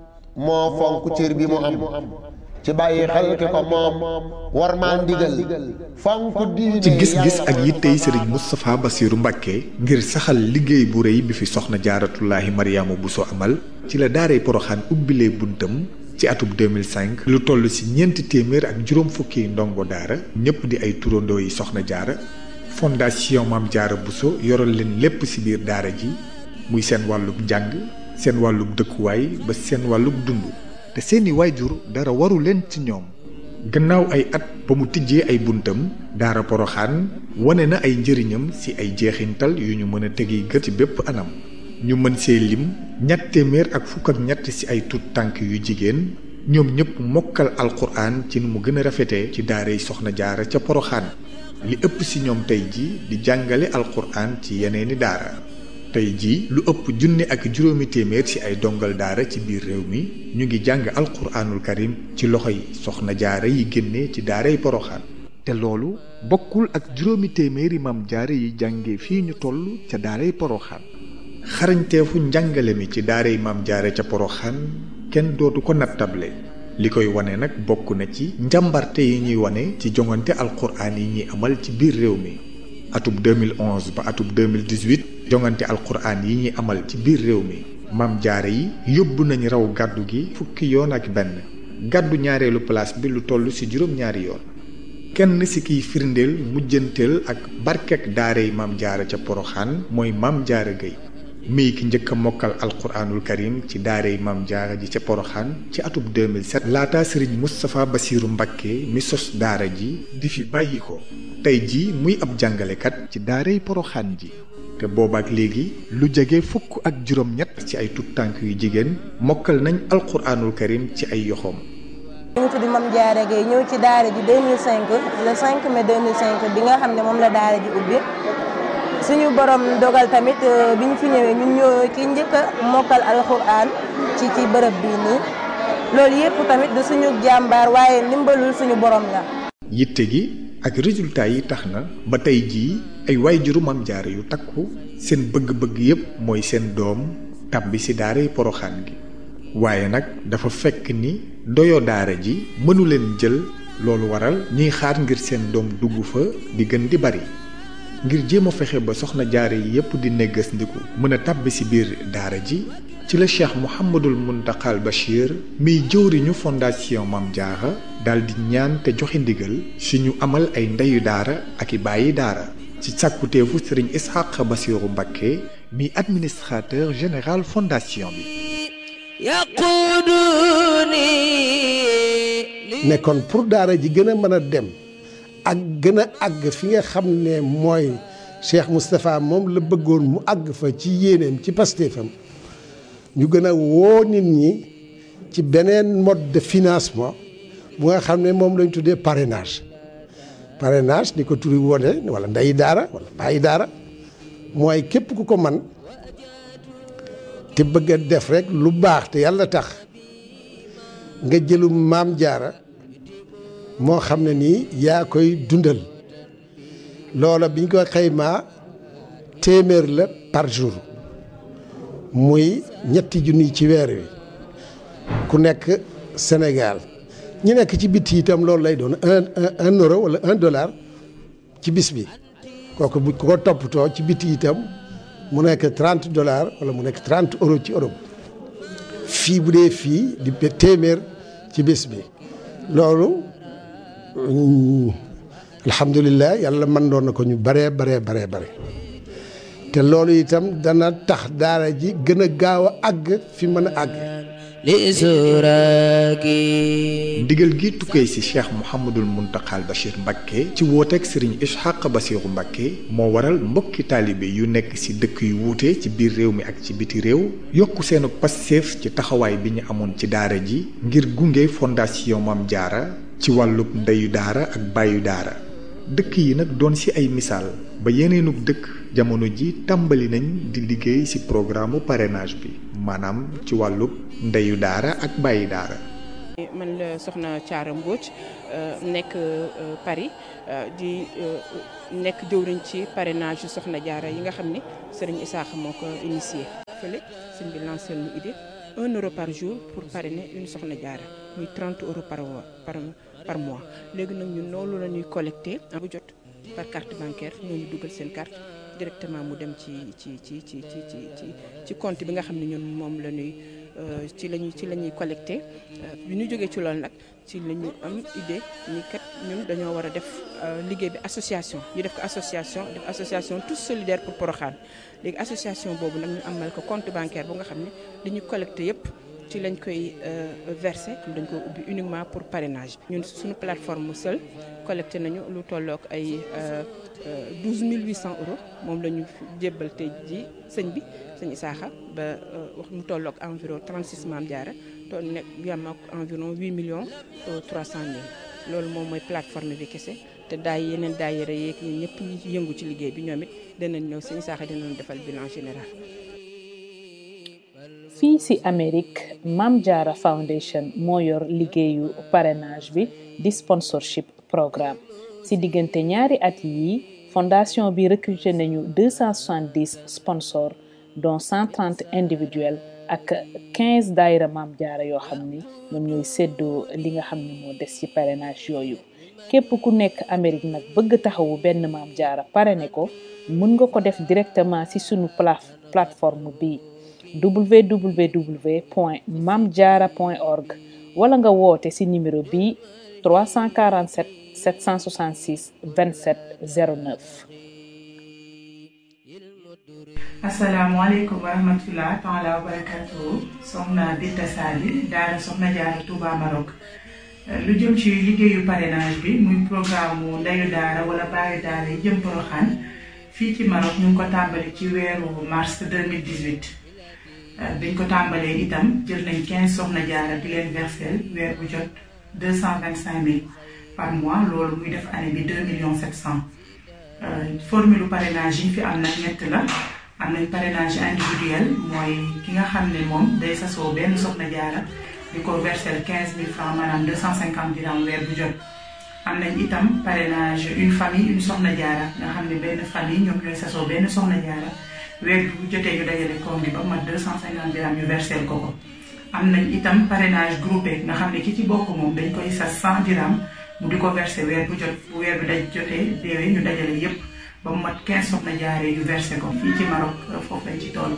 moo fonk cër bi mu am ci bàyyi xel ki ko moom war maa ndigal fonk diine ci gis-gis ak yittey sëriñ Moustapha Bassirou Mbacké ngir saxal liggéey bu rëy bi fi soxna jaaratullaahi Mariama Bousso amal ci la daaray poroxaan ubbilee buntam ci atub 2005 lu toll ci ñeenti téeméer ak juróom fukki ndongo daara ñëpp di ay turandoo yi soxna jaara fondation Maam Jaara Bousso yoral leen lépp ci biir daara ji muy seen wàllub njàng seen wàllub dëkkuwaay ba seen wàllub dund te seeni waajur dara waru leen ci ñoom gannaaw ay at ba mu tijjee ay buntam daara poroxaan wane na ay njëriñam ci ay jeexintal yu ñu mën a tegi gët ci bépp anam ñu mën see lim ñett téeméer ak fukk ak ñett ci ay tut tànk yu jigéen ñoom ñëpp mokkal alxuraan ci nu mu gën a rafetee ci daaray soxna jaara ca poroxaan li ëpp ci ñoom tey ji di jàngale alxuraan ci yeneeni daara tey ji lu ëpp junne ak juróomi téeméer ci ay dongal daara ci biir réew mi ñu ngi jàng alxuraanul karim ci loxo yi soxna jaara yi génne ci daaray poroxaan te loolu bokkul ak juróomi téeméeri maam jaara yi jànge fii ñu toll ca daaray poroxaan xarañteefu njàngale mi ci daaray maam jaara ca poroxaan kenn dootu ko nattable li koy wane nag bokk na ci njàmbarte yi ñuy wane ci jongante alxuraan yi ñuy amal ci biir réew mi atub 2011 ba atub 2018 jongante alxuraan yi ñuy amal ci biir réew mi maam jaara yi yóbbu nañ raw gàddu gi fukki yoon ak benn gàddu ñaareelu place bi lu toll ci juróom-ñaari yoon kenn ci kiy firndeel mujjanteel ak barkek daaray maam jaara ca poroxaan mooy maam jaara Gueye mii ki njëkk a mokkal alxuraanul karim ci daaray maam jaara ji ca poroxaan ci atub 2007 laata sëriñ Moustapha Bassirou Mbacké mi sos daara ji di fi bàyyi ko tey ji muy ab jàngalekat ci daaray poroxaan ji te boobaak léegi lu jege fukk ak juróom-ñett ci ay tut tànk yu jigéen mokkal nañ alxuraanul karim ci ay yoxoom ñu ngi tudd Mame Diarra Gueye ñëw ci daara ji 2005 le 5 mai 2005 bi nga xam ne moom la daara ji ubbi suñu borom dogal tamit bi ñu fi ñëwee ñun ñoo ki njëkk a mokkal alxuraan ci ci bërëb bii nii loolu yëpp tamit du suñu jàmbaar waaye ndimbalul suñu borom la. yitte gi ak résultat yi tax na ba tey jii ay waajuru Maam Jaara yu takku seen bëgg-bëgg yépp mooy seen doom tàbbi ci daaray poroxaan gi waaye nag dafa fekk ni doyo daara ji mënu leen jël loolu waral ñuy xaar ngir seen doom dugg fa di gën di bari ngir jéem a fexe ba soxna jaare yi yépp di neggas ndiku mën a tàbbi ci biir daara ji ci la cheikh Mouhamadul Muntaxal Bachir miy jëwriñu fondation Maam Jaara daldi ñaan te joxe ndigal si ñu amal ay ndeyu daara ak i bàyyi daara ci sàkkuteefu sëriñ Ishaq Bassirou Mbacké mi administrateur général fondation bi ne kon pour daara ji gën a mën a dem ak gën a àgg fi nga xam ne mooy Cheikh Moustapha moom la bëggoon mu àgg fa ci yéeneem ci pastéefam ñu gën a woo nit ñi ci beneen mode de financement bu nga xam ne moom lañ tuddee parrainage parrainage ni ko turi wone wala ndeyi daara wala bàyyi daara mooy képp ku ko man te bëgg a def rek lu baax te yàlla tax nga jëlu maam jaara moo xam ne nii yaa koy dundal loola biñ ko xaymaa téeméer la par jour muy ñetti junni ci weer wi ku nekk Sénégal ñi nekk ci bitti itam loolu lay doon un un euro wala un dollar ci bis bi kooku bu ko toppatoo ci bitti itam mu nekk trente dollars wala mu nekk trente euro ci Europe fii bu dee fii di téeméer ci bis bi loolu alhamdulilah yàlla mën doon na ko ñu baree baree baree bare te loolu itam dana tax daara ji gën a gaaw a àgg fi mën a àgg ndigal gi tukkee ci cheikh Mouhamadul Muntaxal Bachir Mbacké ci wooteeg sëriñ Ishaq Bassirou Mbacké moo waral mbokki taalibe yu nekk ci dëkk yu wuute ci biir réew mi ak ci biti réew yokk seenu passeef ci taxawaay bi ñu amoon ci daara ji ngir gunge fondation Maam Jaara ci wàllub ndeyu daara ak bàyyu daara dëkk yi nag doon ci ay misaal ba yeneenug dëkk jamono ji tàmbali nañ di liggéey ci programme parrainage bi maanaam ci wàllub ndeyu daara ak bàyyi daara man la soxna Thiara Mbodj nekk Paris di nekk jëwriñ ci parrainage yu soxna Diarra yi nga xam ni Serigne Issakha moo ko initié. fële sëñ bi lancé ñu idée un euro par jour pour parrainer une soxna Diarra muy 30 euros par par par mois léegi nag ñun loolu la ñuy collecté bu jot par carte bancaire ñooñu dugal seen carte directement mu dem ci ci ci ci ci ci ci compte bi nga xam ne ñun moom la ñuy ci lañuy ci la ñuy collecté bi ñu jógee ci loolu nag ci la ñu am idée ni kat ñun dañoo war a def liggéey bi association ñu def ko association def association tous solidaires pour Porokhane léegi association boobu nag ñu amal ko compte bancaire bu nga xam ne li ñu collecté yépp ci lañ koy versé dañ ko ubbi uniquement pour parrainage ñun suñu plateforme seul collecté nañu lu tollook ay 12 800 euros moom la ñu jébbal tey ji sëñ bi sëñ Issakha ba wax mu tollook environ 36 Mame Diarra to nekk yam ak environ 8 millions 300 mille loolu moom mooy plateforme bi kese te daay yeneen daayira yeeg ñun ñëpp ñi ci yëngu ci liggéey bi ñoom it danañ ñëw sëñ Issakha dinañ defal bilan général fii ci Amérique Mame Diarra Foundation moo yor liggéeyu parrainage bi di sponsorship programme ci diggante ñaari at yi fondation bi recruté nañu 270 sponsors dont 130 individuels ak 15 daayira Mame Diarra yoo xam ni ñoom ñooy séddoo li nga xam ne moo des ci parrainage yooyu képp ku nekk Amérique nag bëgg taxawu benn Mame Diarra parrainé ko mën nga ko def directement ci sunu plateforme bi www.mamdiarra.org wala nga woote ci numéro bi 347 766 27 09. asalaamaaleykum wa rahmatulah taala wa barakatuhu soxna Binta Sali daara soxna Diarra Touba Maroc lu jëm ci liggéeyu parrainage bi muy programme mu ndeyu daara wala baayu daara yi jëm Porokhane fii ci Maroc ñu ngi ko tàmbali ci weeru mars 2018 biñ ko tàmbalee itam jël nañ 15 soxna Diarra di leen versel weer bu jot 225 000 par mois loolu muy def année bi 2 millions 700 formule parrainage yi fi am nag ñett la am nañ parrainage individuel mooy ki nga xam ne moom day sasoo benn soxna Diarra di ko versel 15 000 francs maanaam 250 dirham weer bu jot am nañ itam parrainage une famille une soxna Diarra nga xam ne benn famille ñoom ñooy sasoo benn soxna Diarra weer bu jotee ñu dajale koom bi ba mat 250 dirham ñu versel ko ko am nañ itam parrainage groupé nga xam ne ki ci bokk moom dañ koy sas 100 dirham mu di ko versé weer bu jot bu weer bi daj jotee déwee ñu dajale yépp ba mu mat 15 soxna jaaree ñu versé ko fii ci Maroc foofu lañ ci toll.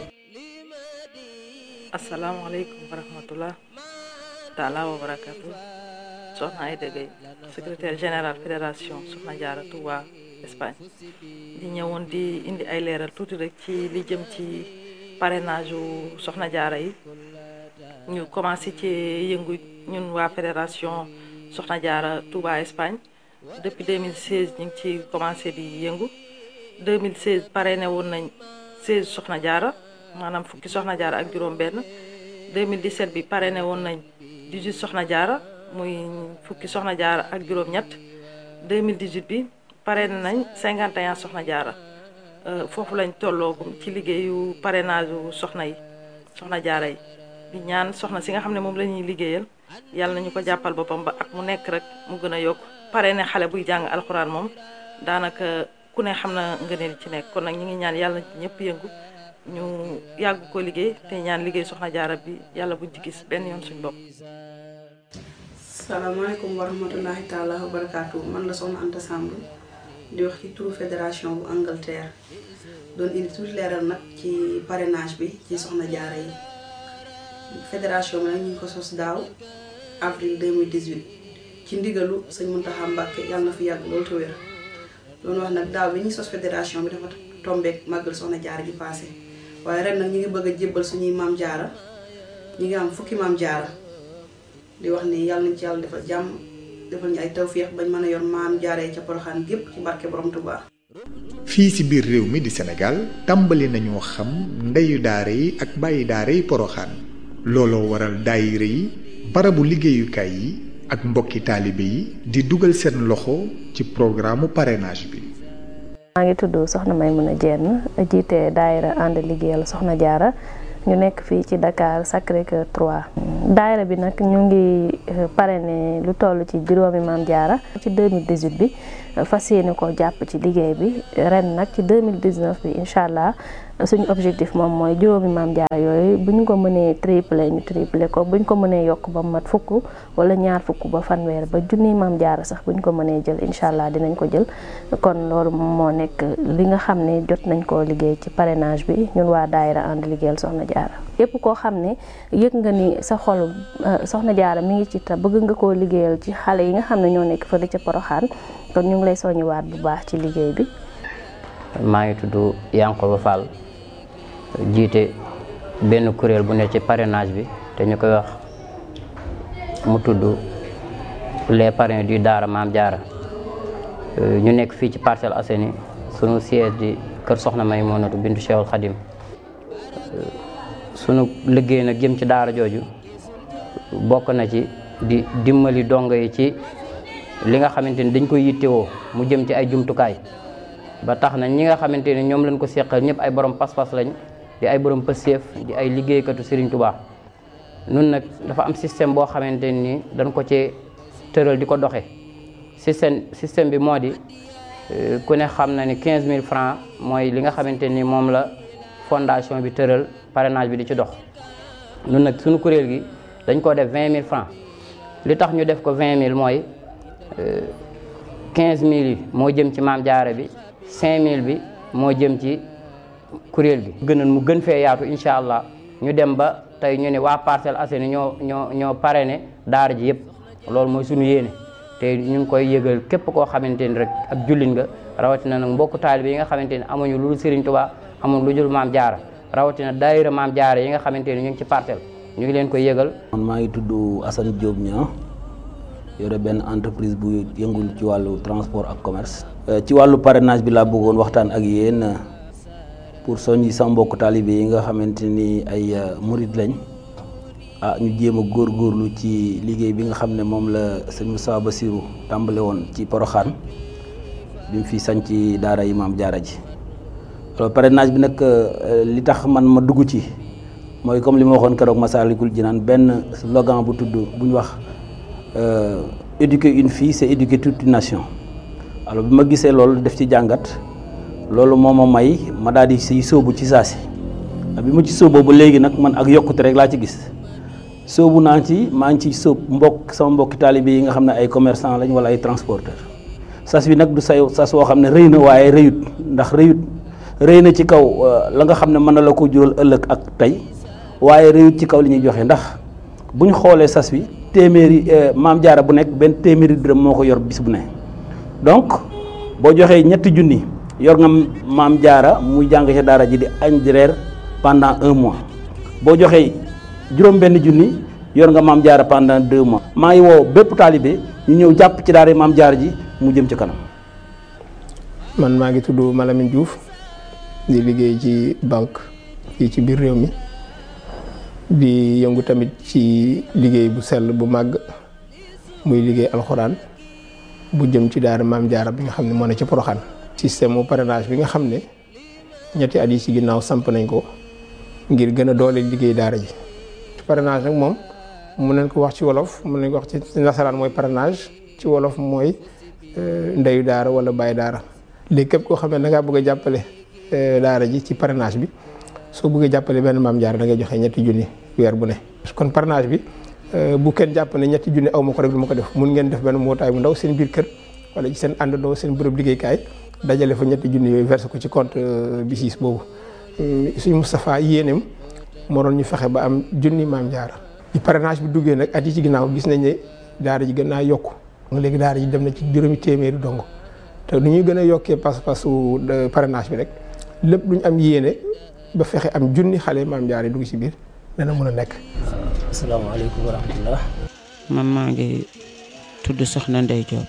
asalaamaaleykum wa rahmatullah taala wa barakatu soxna Aïda Gueye secrétaire général fédération soxna Diarra Touba Espagne di ñëwoon di indi ay leeral tuuti rek ci li jëm ci parrainage u soxna Diarra yi ñu commencé ci yëngu ñun waa fédération soxna Diarra Touba Espagne depuis 2016 ñu ngi ci commencé di yëngu 2016 parrainé woon nañ 16 soxna Diarra maanaam fukki soxna Diarra ak juróom benn 2017 bi parrainé woon nañ 18 soxna Diarra muy fukki soxna Diarra ak juróom ñett 2018 bi parrainé nañ 51 soxna Diarra foofu lañ tolloogum ci liggéeyu parrainage u soxna yi soxna Diarra yi di ñaan soxna si nga xam ne moom la ñuy liggéeyal yàlla nañu ko jàppal boppam ba ak mu nekk rek mu gën a yokk parrainé xale buy jàng alxuraan moom daanaka ku ne xam na ngëneel ci nekk kon nag ñu ngi ñaan yàlla ñëpp yëngu ñu yàgg ko liggéey te ñaan liggéey soxna Diarra bi yàlla buñ ci gis benn yoon suñ bopp salaamaaleykum wa rahmatullahi taala wa barakaatu man la soxna Anta Samb di wax ci turu fédération bu Angleterre doon indi tuuti leeral nag ci parrainage bi ci soxna Diarra yi fédération bi nag ñu ngi ko sos daaw avril 2018 ci ndigalu sëñ Mountakha Mbacké yàlla na fi yàgg loolu te wér loolu wax nag daaw bi ñuy sos fédération bi dafa tombeek màggal soxna Diarra gi passé waaye ren nag ñu ngi bëgg a jébbal suñuy maam Diarra ñu ngi am fukki maam Diarra di wax ni yàlla nañ ci yàlla defal jàmm defal ñu ay tawféex bañ mën a yor maam Diarra yi ca Porokhane gépp ci barke borom Touba. fii ci biir réew mi di Sénégal tàmbali nañoo xam ndeyu daara yi ak bàyyi daara yi Porokhane looloo waral daayira yi barabu liggéeyukaay yi ak mbokki taalibe yi di dugal seen loxo ci programme parrainage bi. maa ngi tudd soxna Maymuna Jenn jiite daayira ànd liggéeyal soxna Diarra ñu nekk fii ci Dakar Sacré-Cœur 3. daayira bi nag ñu ngi parrainé lu toll ci juróomi maam jaara ci 2018 bi fas yéene ko jàpp ci liggéey bi ren nag ci 2019 bi incha allah suñu objectif moom mooy juróomi maam jaara yooyu bu ñu ko mënee triplé ñu triplé ko bu ñu ko mënee yokk ba mat fukk wala ñaar fukk ba fanweer ba junniy maam jaara sax bu ñu ko mënee jël incha allah dinañ ko jël kon loolu moo nekk li nga xam ne jot nañ koo liggéey ci parrainage bi ñun waa daayira ànd liggéeyal soxna jaara yépp koo xam ne yëg nga ni sa xol soxna jaara mi ngi ci ta bëgg nga koo liggéeyal ci xale yi nga xam ne ñoo nekk fële ca Poroxaan kon ñu ngi lay soññiwaat bu baax ci liggéey bi maa ngi tudd Yankoba Fall jiite benn kuréel bu ne ci parrainage bi te ñu koy wax mu tudd les parrains du Daara Maam Jaara ñu nekk fii ci Parcelles Assainies sunu siège di kër Soxna Maymunatu bintu Cheikhul Khadim sunu liggéey nag jëm ci daara jooju bokk na ci di dimbali dongo yi ci li nga xamante ni dañ koy yittewoo mu jëm ci ay jumtukaay ba tax na ñi nga xamante ni ñoom lañ ko seqal ñëpp ay borom pas-pas lañ di ay borom pëseef di ay liggéeykatu Serigne Touba nun nag dafa am système boo xamante ni dañ ko ci tëral di ko doxe système système bi moo di ku ne xam na ni 15000 francs mooy li nga xamante ni moom la fondation bi tëral parrainage bi di ci dox nun nag suñu kuréel gi dañ ko def 20000 francs li tax ñu def ko 20000 mooy 15000 yi moo jëm ci maam jaara bi 5000 bi moo jëm ci kuréel gi gënoon mu gën fee yaatu incha allah ñu dem ba tey ñu ne waa Parcelles Assainies ñoo ñoo ñoo parrainé daara ji yëpp loolu mooy suñu yéene te ñu ngi koy yëgal képp koo xamante ni rek ak jullit nga rawatina nag mbokku taalibe yi nga xamante ni amuñu lu dul Serigne Touba amuñu lu dul maam jaara rawatina daayira maam jaara yi nga xamante ni ñu ngi ci parcelle ñu ngi leen koy yëgal. man maa ngi tudd Assane Diop ñaa yore benn entreprise bu yëngul ci wàllu transport ak commerce. ci wàllu parrainage bi laa bëggoon waxtaan ak yéen pour soññi sama mbokku taalibe yi nga xamante ni ay murid lañ ah ñu jéem a góorgóorlu ci liggéey bi nga xam ne moom la sëñ Moussa Bassirou tàmbale woon ci Poroxaan bi mu fi sañ ci daara yi maam jaara ji alors parrainage bi nag li tax man ma dugg ci mooy comme li ma waxoon keroog Masaalikul Jinaan benn slogan bu tudd bu ñu wax éduquer une fille c'est éduquer toute une nation alors bi ma gisee loolu def ci jàngat loolu moo ma may ma daal di siy sóobu ci saa si bi ma ci sóoboo ba léegi nag man ak yokkute rek laa ci gis sóobu naa ci maa ngi ci sóob mbokk sama mbokki taalibe yi nga xam ne ay commerçant lañ wala ay transporteur sas bi nag du say sas woo xam ne rëy na waaye rëyut ndax rëyut rëy na ci kaw la nga xam ne mën na la ko jural ëllëg ak tey waaye rëyut ci kaw li ñuy joxe ndax bu ñu xoolee sas bi téeméeri maam jaara bu nekk benn téeméeri dërëm moo ko yor bis bu ne donc boo joxee ñetti junni yor nga maam jaara muy jàng ca daara ji di añ di reer pendant un mois boo joxee juróom benn junni yor nga maam jaara pendant deux mois maa ngi woo bépp taalibe ñu ñëw jàpp ci daara maam jaara ji mu jëm ci kanam man maa ngi tudd Malamine Diouf di liggéey ci banque fii ci biir réew mi di yëngu tamit ci liggéey bu sell bu màgg muy liggéey alxuraan bu jëm ci daara maam jaara bi nga xam ne moo ne ci Poroxaan système mu parrainage bi nga xam ne ñetti at yi ci ginnaaw samp nañ ko ngir gën a doole liggéey daara ji parrainage nag moom mun nañ ko wax ci wolof mun nañ ko wax ci nasaraan mooy parrainage ci wolof mooy ndeyu daara wala bàyyi daara léegi képp koo xam ne da ngaa bëgg a jàppale daara ji ci parrainage bi soo bëggee jàppale benn maam jaara da ngay joxe ñetti junni weer bu ne kon parrainage bi bu kenn jàpp ne ñetti junni aw ma ko rek du ma ko def mun ngeen def benn mbootaay bu ndaw seen biir kër wala ci seen àndandoo seen bërëb liggéeykaay dajale fa ñetti junni yooyu versé ko ci compte BICIS boobu suñu Moustapha yéeneem moo doon ñu fexe ba am junni maam jaara bi parrainage bi duggee nag at yi ci ginnaaw gis nañ ne daara ji gën naa yokku léegi daara ji dem na ci juróomi téeméeri dong te nu ñuy gën a yokkee pas-pasu parrainage bi rek lépp lu ñu am yéene ba fexe am junni xale maam jaara yi dugg ci biir dana mën a nekk. asalaamaaleykum wa rahmatullah. man maa ngi tudd Soxna Ndey Diop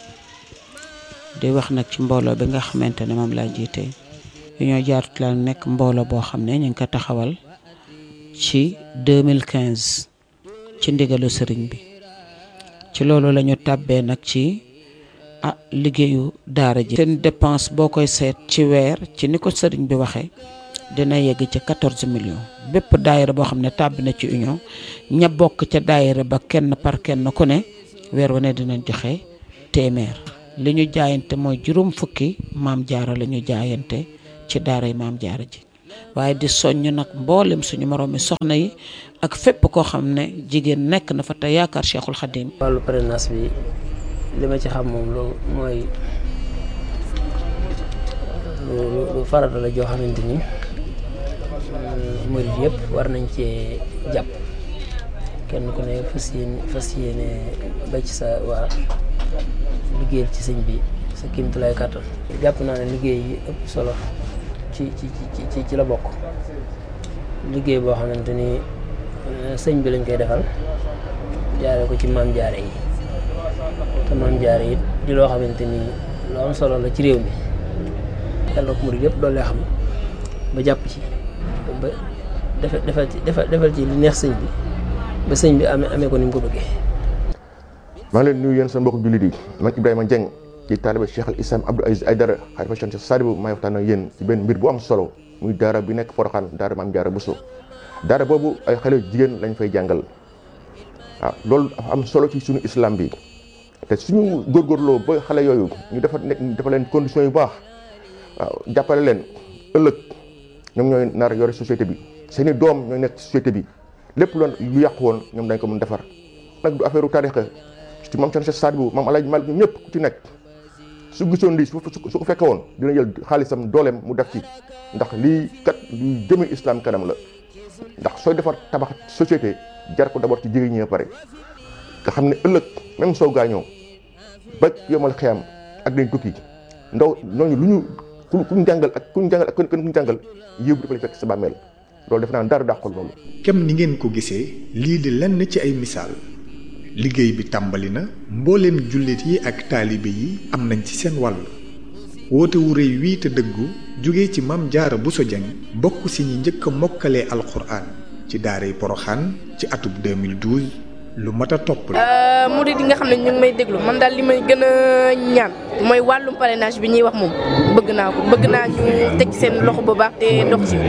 di wax nag ci mbooloo bi nga xamante ne moom laa jiite Union Jaaratu la nekk mbooloo boo xam ne ñu ngi ko taxawal ci 2015 ci ndigalu sëriñ bi ci loolu la ñu tàbbee nag ci ah liggéeyu daara ji. seen dépense boo koy seet ci weer ci ni ko sëriñ bi waxee dina yegg ci 14 millions bépp daayira boo xam ne tàbbi na ci union ña bokk ca daayira ba kenn par kenn ku ne weer wu ne dinañ joxe téeméer li ñu jaayante mooy juróom fukki maam jaara la ñu jaayante ci daaray maam jaara ji waaye di soññ nag mboolem suñu moroom mi soxna yi ak fépp koo xam ne jigéen nekk na fa te yaakaar Cheikhul Khadim wàllu parrainage bi li ma ci xam moom lu mooy lu lu farata la joo xamante ni murid yëpp war nañ cee jàpp kenn ku ne fas yéene fas yéene ba ci sa waa liggéeyal ci sëñ bi sa kéemtulaay kàttan jàpp naa ne liggéey yi ëpp solo ci ci ci ci la bokk liggéey boo xamante ni sëñ bi lañ koy defal jaare ko ci maam jaare yi te maam jaare yi di loo xamante ni lu am solo la ci réew mi yàlla ko murid yëpp doole xam ba jàpp ci ba defal defal ci defal ci li neex sëñ bi ba sëñ bi amee amee ko ni mu ko bëggee. maa ngi leen nuyu yéen sa mbokk jullit yi man Ibrahima Dieng ci taalibe Cheikh al Islam Abdou Aziz Aydara xalifa Cheikh Sadibou maay waxtaan ak yéen ci benn mbir bu am solo muy daara bi nekk Porokhane daara Maam Jaara Bousso daara boobu ay xale jigéen lañ fay jàngal waaw loolu dafa am solo ci suñu islam bi te suñu góorgóorloo ba xale yooyu ñu dafa nekk dafa leen conditions yu baax waaw jàppale leen ëllëg ñoom ñooy nar yore société bi seeni doom ñooy nekk société bi lépp loon lu yàqu woon ñoom dañ ko mën defar nag du affaire u tarixa ci maam Cheikh Sadibou maam Alaaji Malik ñëpp ku ci nekk su gisoon lii su ko fekke woon dina jël xaalisam dooleem mu def ci ndax lii kat luy jëme islam kanam la ndax sooy defar tabax société jar ko d'abord ci jigéen ñi pare nga xam ne ëllëg même soo gaañoo ba yomal xiyam ak dañ tukki ndaw ñooñu lu ñu ku kuñ jàngal ak kuñ jàngal ak kenn kuñ jàngal yëw bi dafa lay fekk sa bàmmeel loolu def naa dara dàqul loolu kem ni ngeen ko gisee lii di lenn ci ay misaal liggéey bi tàmbali na mbooleem jullit yi ak taalibe yi am nañ ci seen wàll woote wu rëy wii te dëggu jóge ci Maam Jaara Bousso Dieng bokk si ñi njëkk a mokkalee alxuraan ci daaray Poroxaan ci atub 2012 lu mat a topp la. murid yi nga xam ne ñu ngi may déglu man daal li may gën a ñaan mooy wàllum parrainage bi ñuy wax moom bëgg naa ko bëgg naa ñu teg seen loxo bu baax te dox ci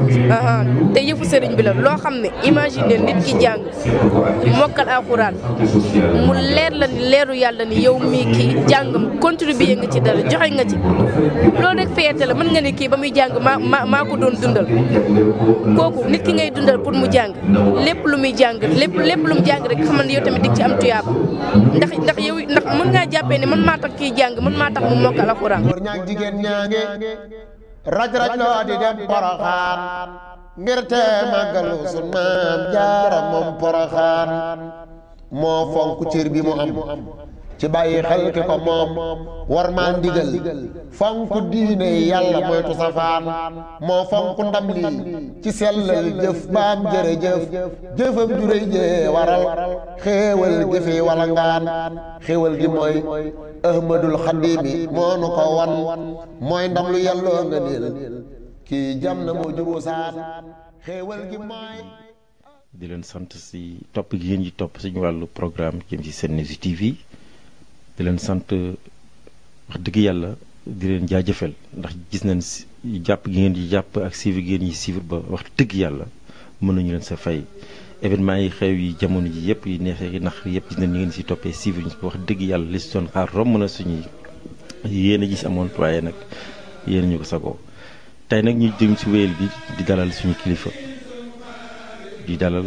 te yëfu sëriñ bi la loo xam ne imagine nit ki jàng mokkal alxuraan mu leer la ni leeru yàlla ni yow mii kii jàngam contribuer nga ci dara joxe nga ci loolu rek fierté la mën nga ne kii ba muy jàng maa maa maa ko doon dundal kooku nit ki ngay dundal pour mu jàng lépp lu muy jàng lépp lépp lu mu jàng rek xamal ne yow tamit dig ci am tuyaaba ndax ndax yow ndax mën ngaa jàppee ne man maa tax kii jàng man maa tax mu mokkal alxuraan góor ñaag jigéen ñaange raj raj loo di dem poroxaan ngir te màggalu sun maam jaara moom poroxaan moo fonk cër bi mu am ci bàyyi xel ki ko moom war maa ndigal fonk diine yàlla moytu safaan moo fonk ndam lii ci sellal jëf baam jërëjëf jëfam juréy jee waral xéewal jëfe wala ngaan xéewal gi mooy ahmadul xadimi moo nu ko wan mooy ndam lu yàlloo nga niil kii jam na moo jubu saan xéewal gi mooy di leen sant si topp gi ngeen ji topp suñu wàllu programme jëm ci Sen News TV di leen sant wax dëgg yàlla di leen jaajëfal ndax gis nañ si jàpp gi ngeen di jàpp ak suivre gi ngeen ñi suivre ba wax dëgg yàlla mën nañu leen sa fay événement yi xew yi jamono ji yëpp yi neexee yi nax yëpp gis nañ ñu ngeen si toppee suivre ñu wax dëgg yàlla li si doon xaar romb na suñuy yéen a gis amoon waaye nag yéen ñu ko sagoo tey nag ñu jëm si wéyal bi di dalal suñu kilifa di dalal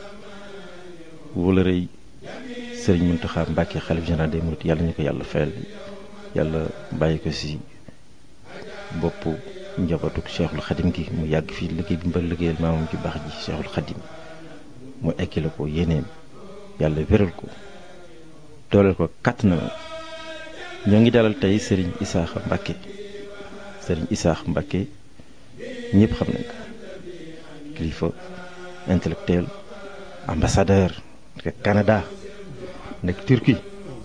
wala rëy sëriñ Mountakha Mbacké xalif général des mourides yàlla ñu ko yàlla fayal yàlla bàyyi ko si bopp njabootuk cheikhul xadim gi mu yàgg fii liggéey bi mbal liggéeyal maamam ci baax ji cheikhul xadim mu ekkile ko yéeneem yàlla wéral ko dooleel ko kàtt na ñoo ngi dalal tey sëriñ Isaaxa Mbacké sëriñ Isaaxa Mbacké ñëpp xam nañ ko kilifa intellectuel ambassadeur nekk Canada nekk Turquie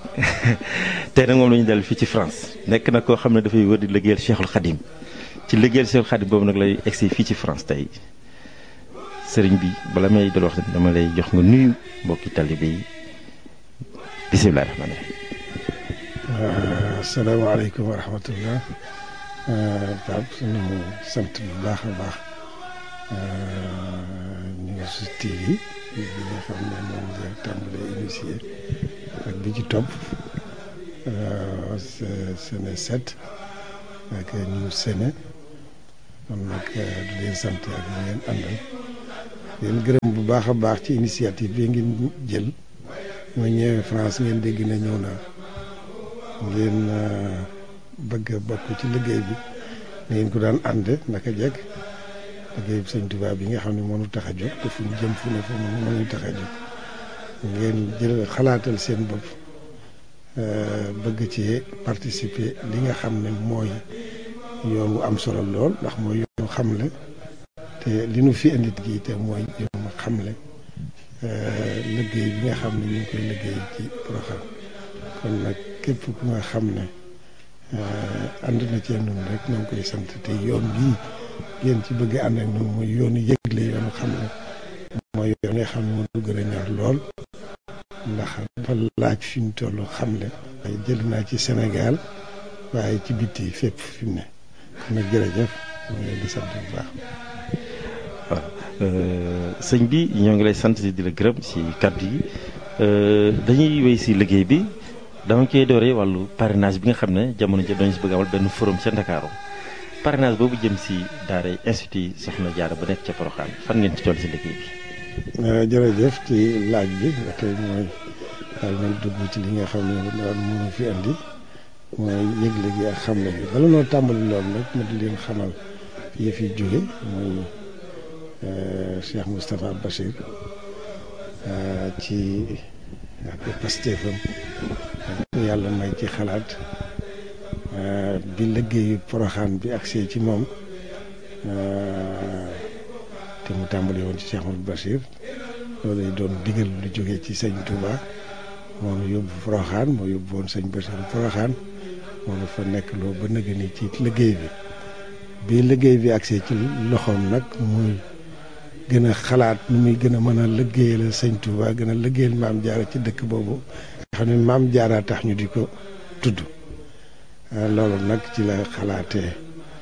tey nag moom la ñu dal fii ci France nekk na koo xam ne dafay wër di liggéeyal Cheikhul Khadim ci liggéeyal Cheikhul Khadim boobu nag lay egsi fii ci France tey sëriñ bi bala may dal wax dama lay jox nga nuyu mbokki talibé yi bisimilah rahmaani rahim. asalaamaaleykum wa rahmatullah Pape suñu sant bu baax a baax News TV bi nga xam ne moom nga tàmbalee initié ak bi ci topp Séné 7 ak News Séné kon nag di leen sant ak ñu ngeen àndal leen gërëm bu baax a baax ci initiative bi ngeen jël ma ñëwee France ngeen dégg na ñëw naa ngeen bëgg a bokk ci liggéey bi ngeen ko daan ànd naka jekk liggéey bi sëñ Tuubaa bi nga xam ne mënu tax a jóg te fu ñu jëm fu ne fu mu mënu tax a jóg ngeen jël xalaatal seen bopp bëgg ci participer li nga xam ne mooy yoon wu am solo lool ndax mooy yoon xamle te li nu fi indi gi te mooy yoon xamle liggéey bi nga xam ne ñu ngi koy liggéey ci Porokhane kon nag képp ku nga xam ne ànd na cee nun rek ñoo ngi koy sant te yoon bii ngeen ci bëgg ànd ak nun mooy yoonu yëgle yoonu xam ne mooy yoon nga xam ne moo du gën a ñor lool ndax dafa laaj fi mu toll xamle waaye jël naa ci Sénégal waaye ci bitti fépp fi mu ne kon nag jërëjëf ñu ngi leen di sant bu baax waaw sëñ bi ñoo ngi lay sant di la gërëm ci kàddu yi dañuy wéy ci liggéey bi dama koy dooree wàllu parrainage bi nga xam ne jamono jëm dañu si bëgg amal benn forum ca Ndakaaru parrainage boobu jëm ci daara institut Soxna Jaara bu nekk ca Porokhane fan ngeen ci toll ci liggéey bi. jërëjëf ci laaj bi ba tey mooy daal nañ dugg ci li nga xam ne daal mënu fi andi mooy yëgle gi ak xamle bi bala noo tàmbali loolu nag ma di leen xamal yëf yi jóge mooy Cheikh Moustapha Bachir ci ak pastéefam yàlla may ci xalaat bi liggéeyu Porokhane bi agsee ci moom te mu tàmbali woon ci Cheikh Mouhamadou Bachir loolu lay doon digal lu jógee ci sëñ Touba moo nu yóbbu Porokhane moo yóbbu woon sëñ Bachir Porokhane moo nu fa nekk loo ba nëgë ni ci liggéey bi bi liggéey bi agsee ci loxoom nag muy gën a xalaat nu muy gën a mën a liggéeyal sëñ Touba gën a liggéeyal maam jaara ci dëkk boobu nga xam ne maam jaara tax ñu di ko tudd loolu nag ci la xalaatee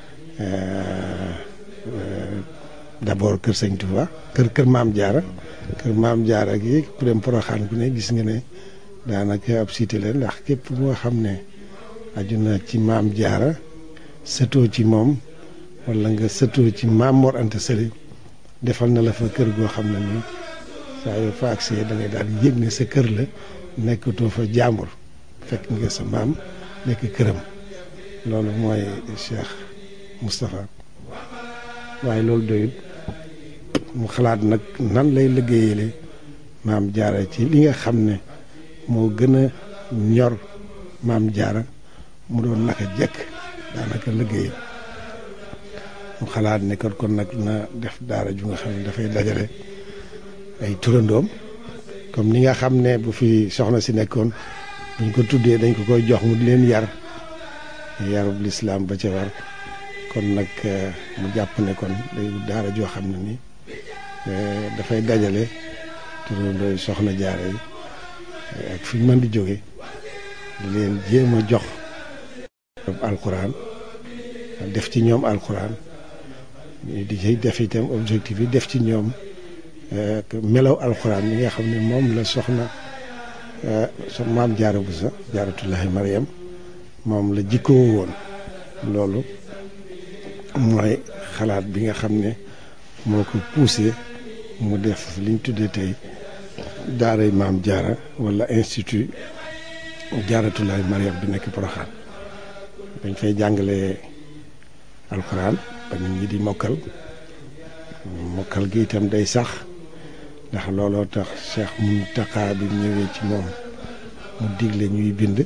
d'abord kër sëñ Touba kër kër maam jaara kër maam jaara gi ku dem Porokhane ku ne gis nga ne daanaka ab cité la ndax képp moo xam ne aju na ci maam jaara sëtoo ci moom wala nga sëtoo ci maam Mor Anta Sali defal na la fa kër goo xam ne nii saa yoo fa agsee da ngay daal di yëg ne sa kër la nekkatoo fa jàmbur fekk nga sa maam nekk këram loolu mooy Cheikh Moustapha waaye loolu doyut mu xalaat nag nan lay liggéeyale maam jaara ci li nga xam ne moo gën a ñor maam jaara mu doon naka jekk daanaka liggéey mu xalaat ne kon kon nag na def daara ju nga xam ne dafay dajale ay turandoom comme ni nga xam ne bu fi soxna si nekkoon buñ ko tuddee dañ ko koy jox mu di leen yar yarub lislaam ba ca war kon nag mu jàpp ne kon day daara joo xam ne ni dafay dajale turandooy soxna jaara yi ak fi ñu mën di jóge di leen jéem a jox alquran def ci ñoom alquran di ci def itam objectif yi def ci ñoom melaw alquran yi nga xam ne moom la soxna so maam jaara bu sa jaaratullahi mariam moom la jikkoo woon loolu mooy xalaat bi nga xam ne moo ko poussé mu def liñ tuddee tey daaray maam jaara wala institut jaaratulaay mariam bi nekk Porokhane dañ fay jàngale alxuraan ba nit ñi di mokkal mokkal gi itam day sax ndax looloo tax Cheikh Mountakha bi ñëwee ci moom mu digle ñuy bind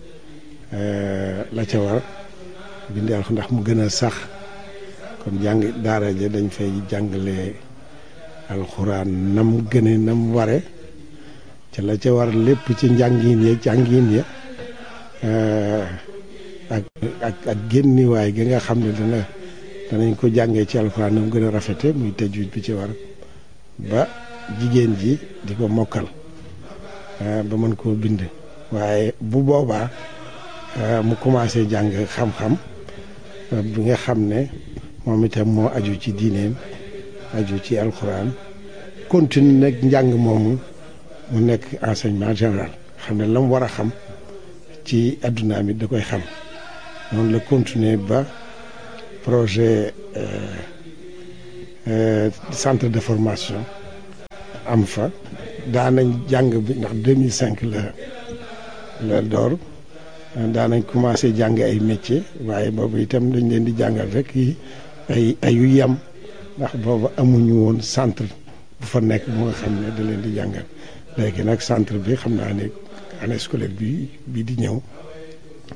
la ca war bindi alxuraan ndax mu gën a sax kon jàng daara ja dañ fay jàngale alxuraan nam gëne nam ware ca la ca war lépp ci njàngin ya jàngin ya ak ak ak génniwaay gi nga xam ne dana danañ ko jàngee ci alxuraan nam gën a rafete muy tajwid bi ci war ba jigéen ji di ko mokkal ba mën koo bind waaye bu boobaa mu commencé jàng xam-xam bi nga xam ne moom itam moo aju ci diineem aju ci alxuraan continue nag njàng moomu mu nekk enseignement général xam ne la mu war a xam ci adduna mi da koy xam noonu la continuer ba projet centre de formation am fa daanañ jàng bi ndax 2005 la la door daanañ commencé jàng ay métier waaye boobu itam dañ leen di jàngal rek yi ay ayu yam ndax boobu amuñu woon centre bu fa nekk bu nga xam ne da leen di jàngal léegi nag centre bi xam naa ne année scolaire bi bii di ñëw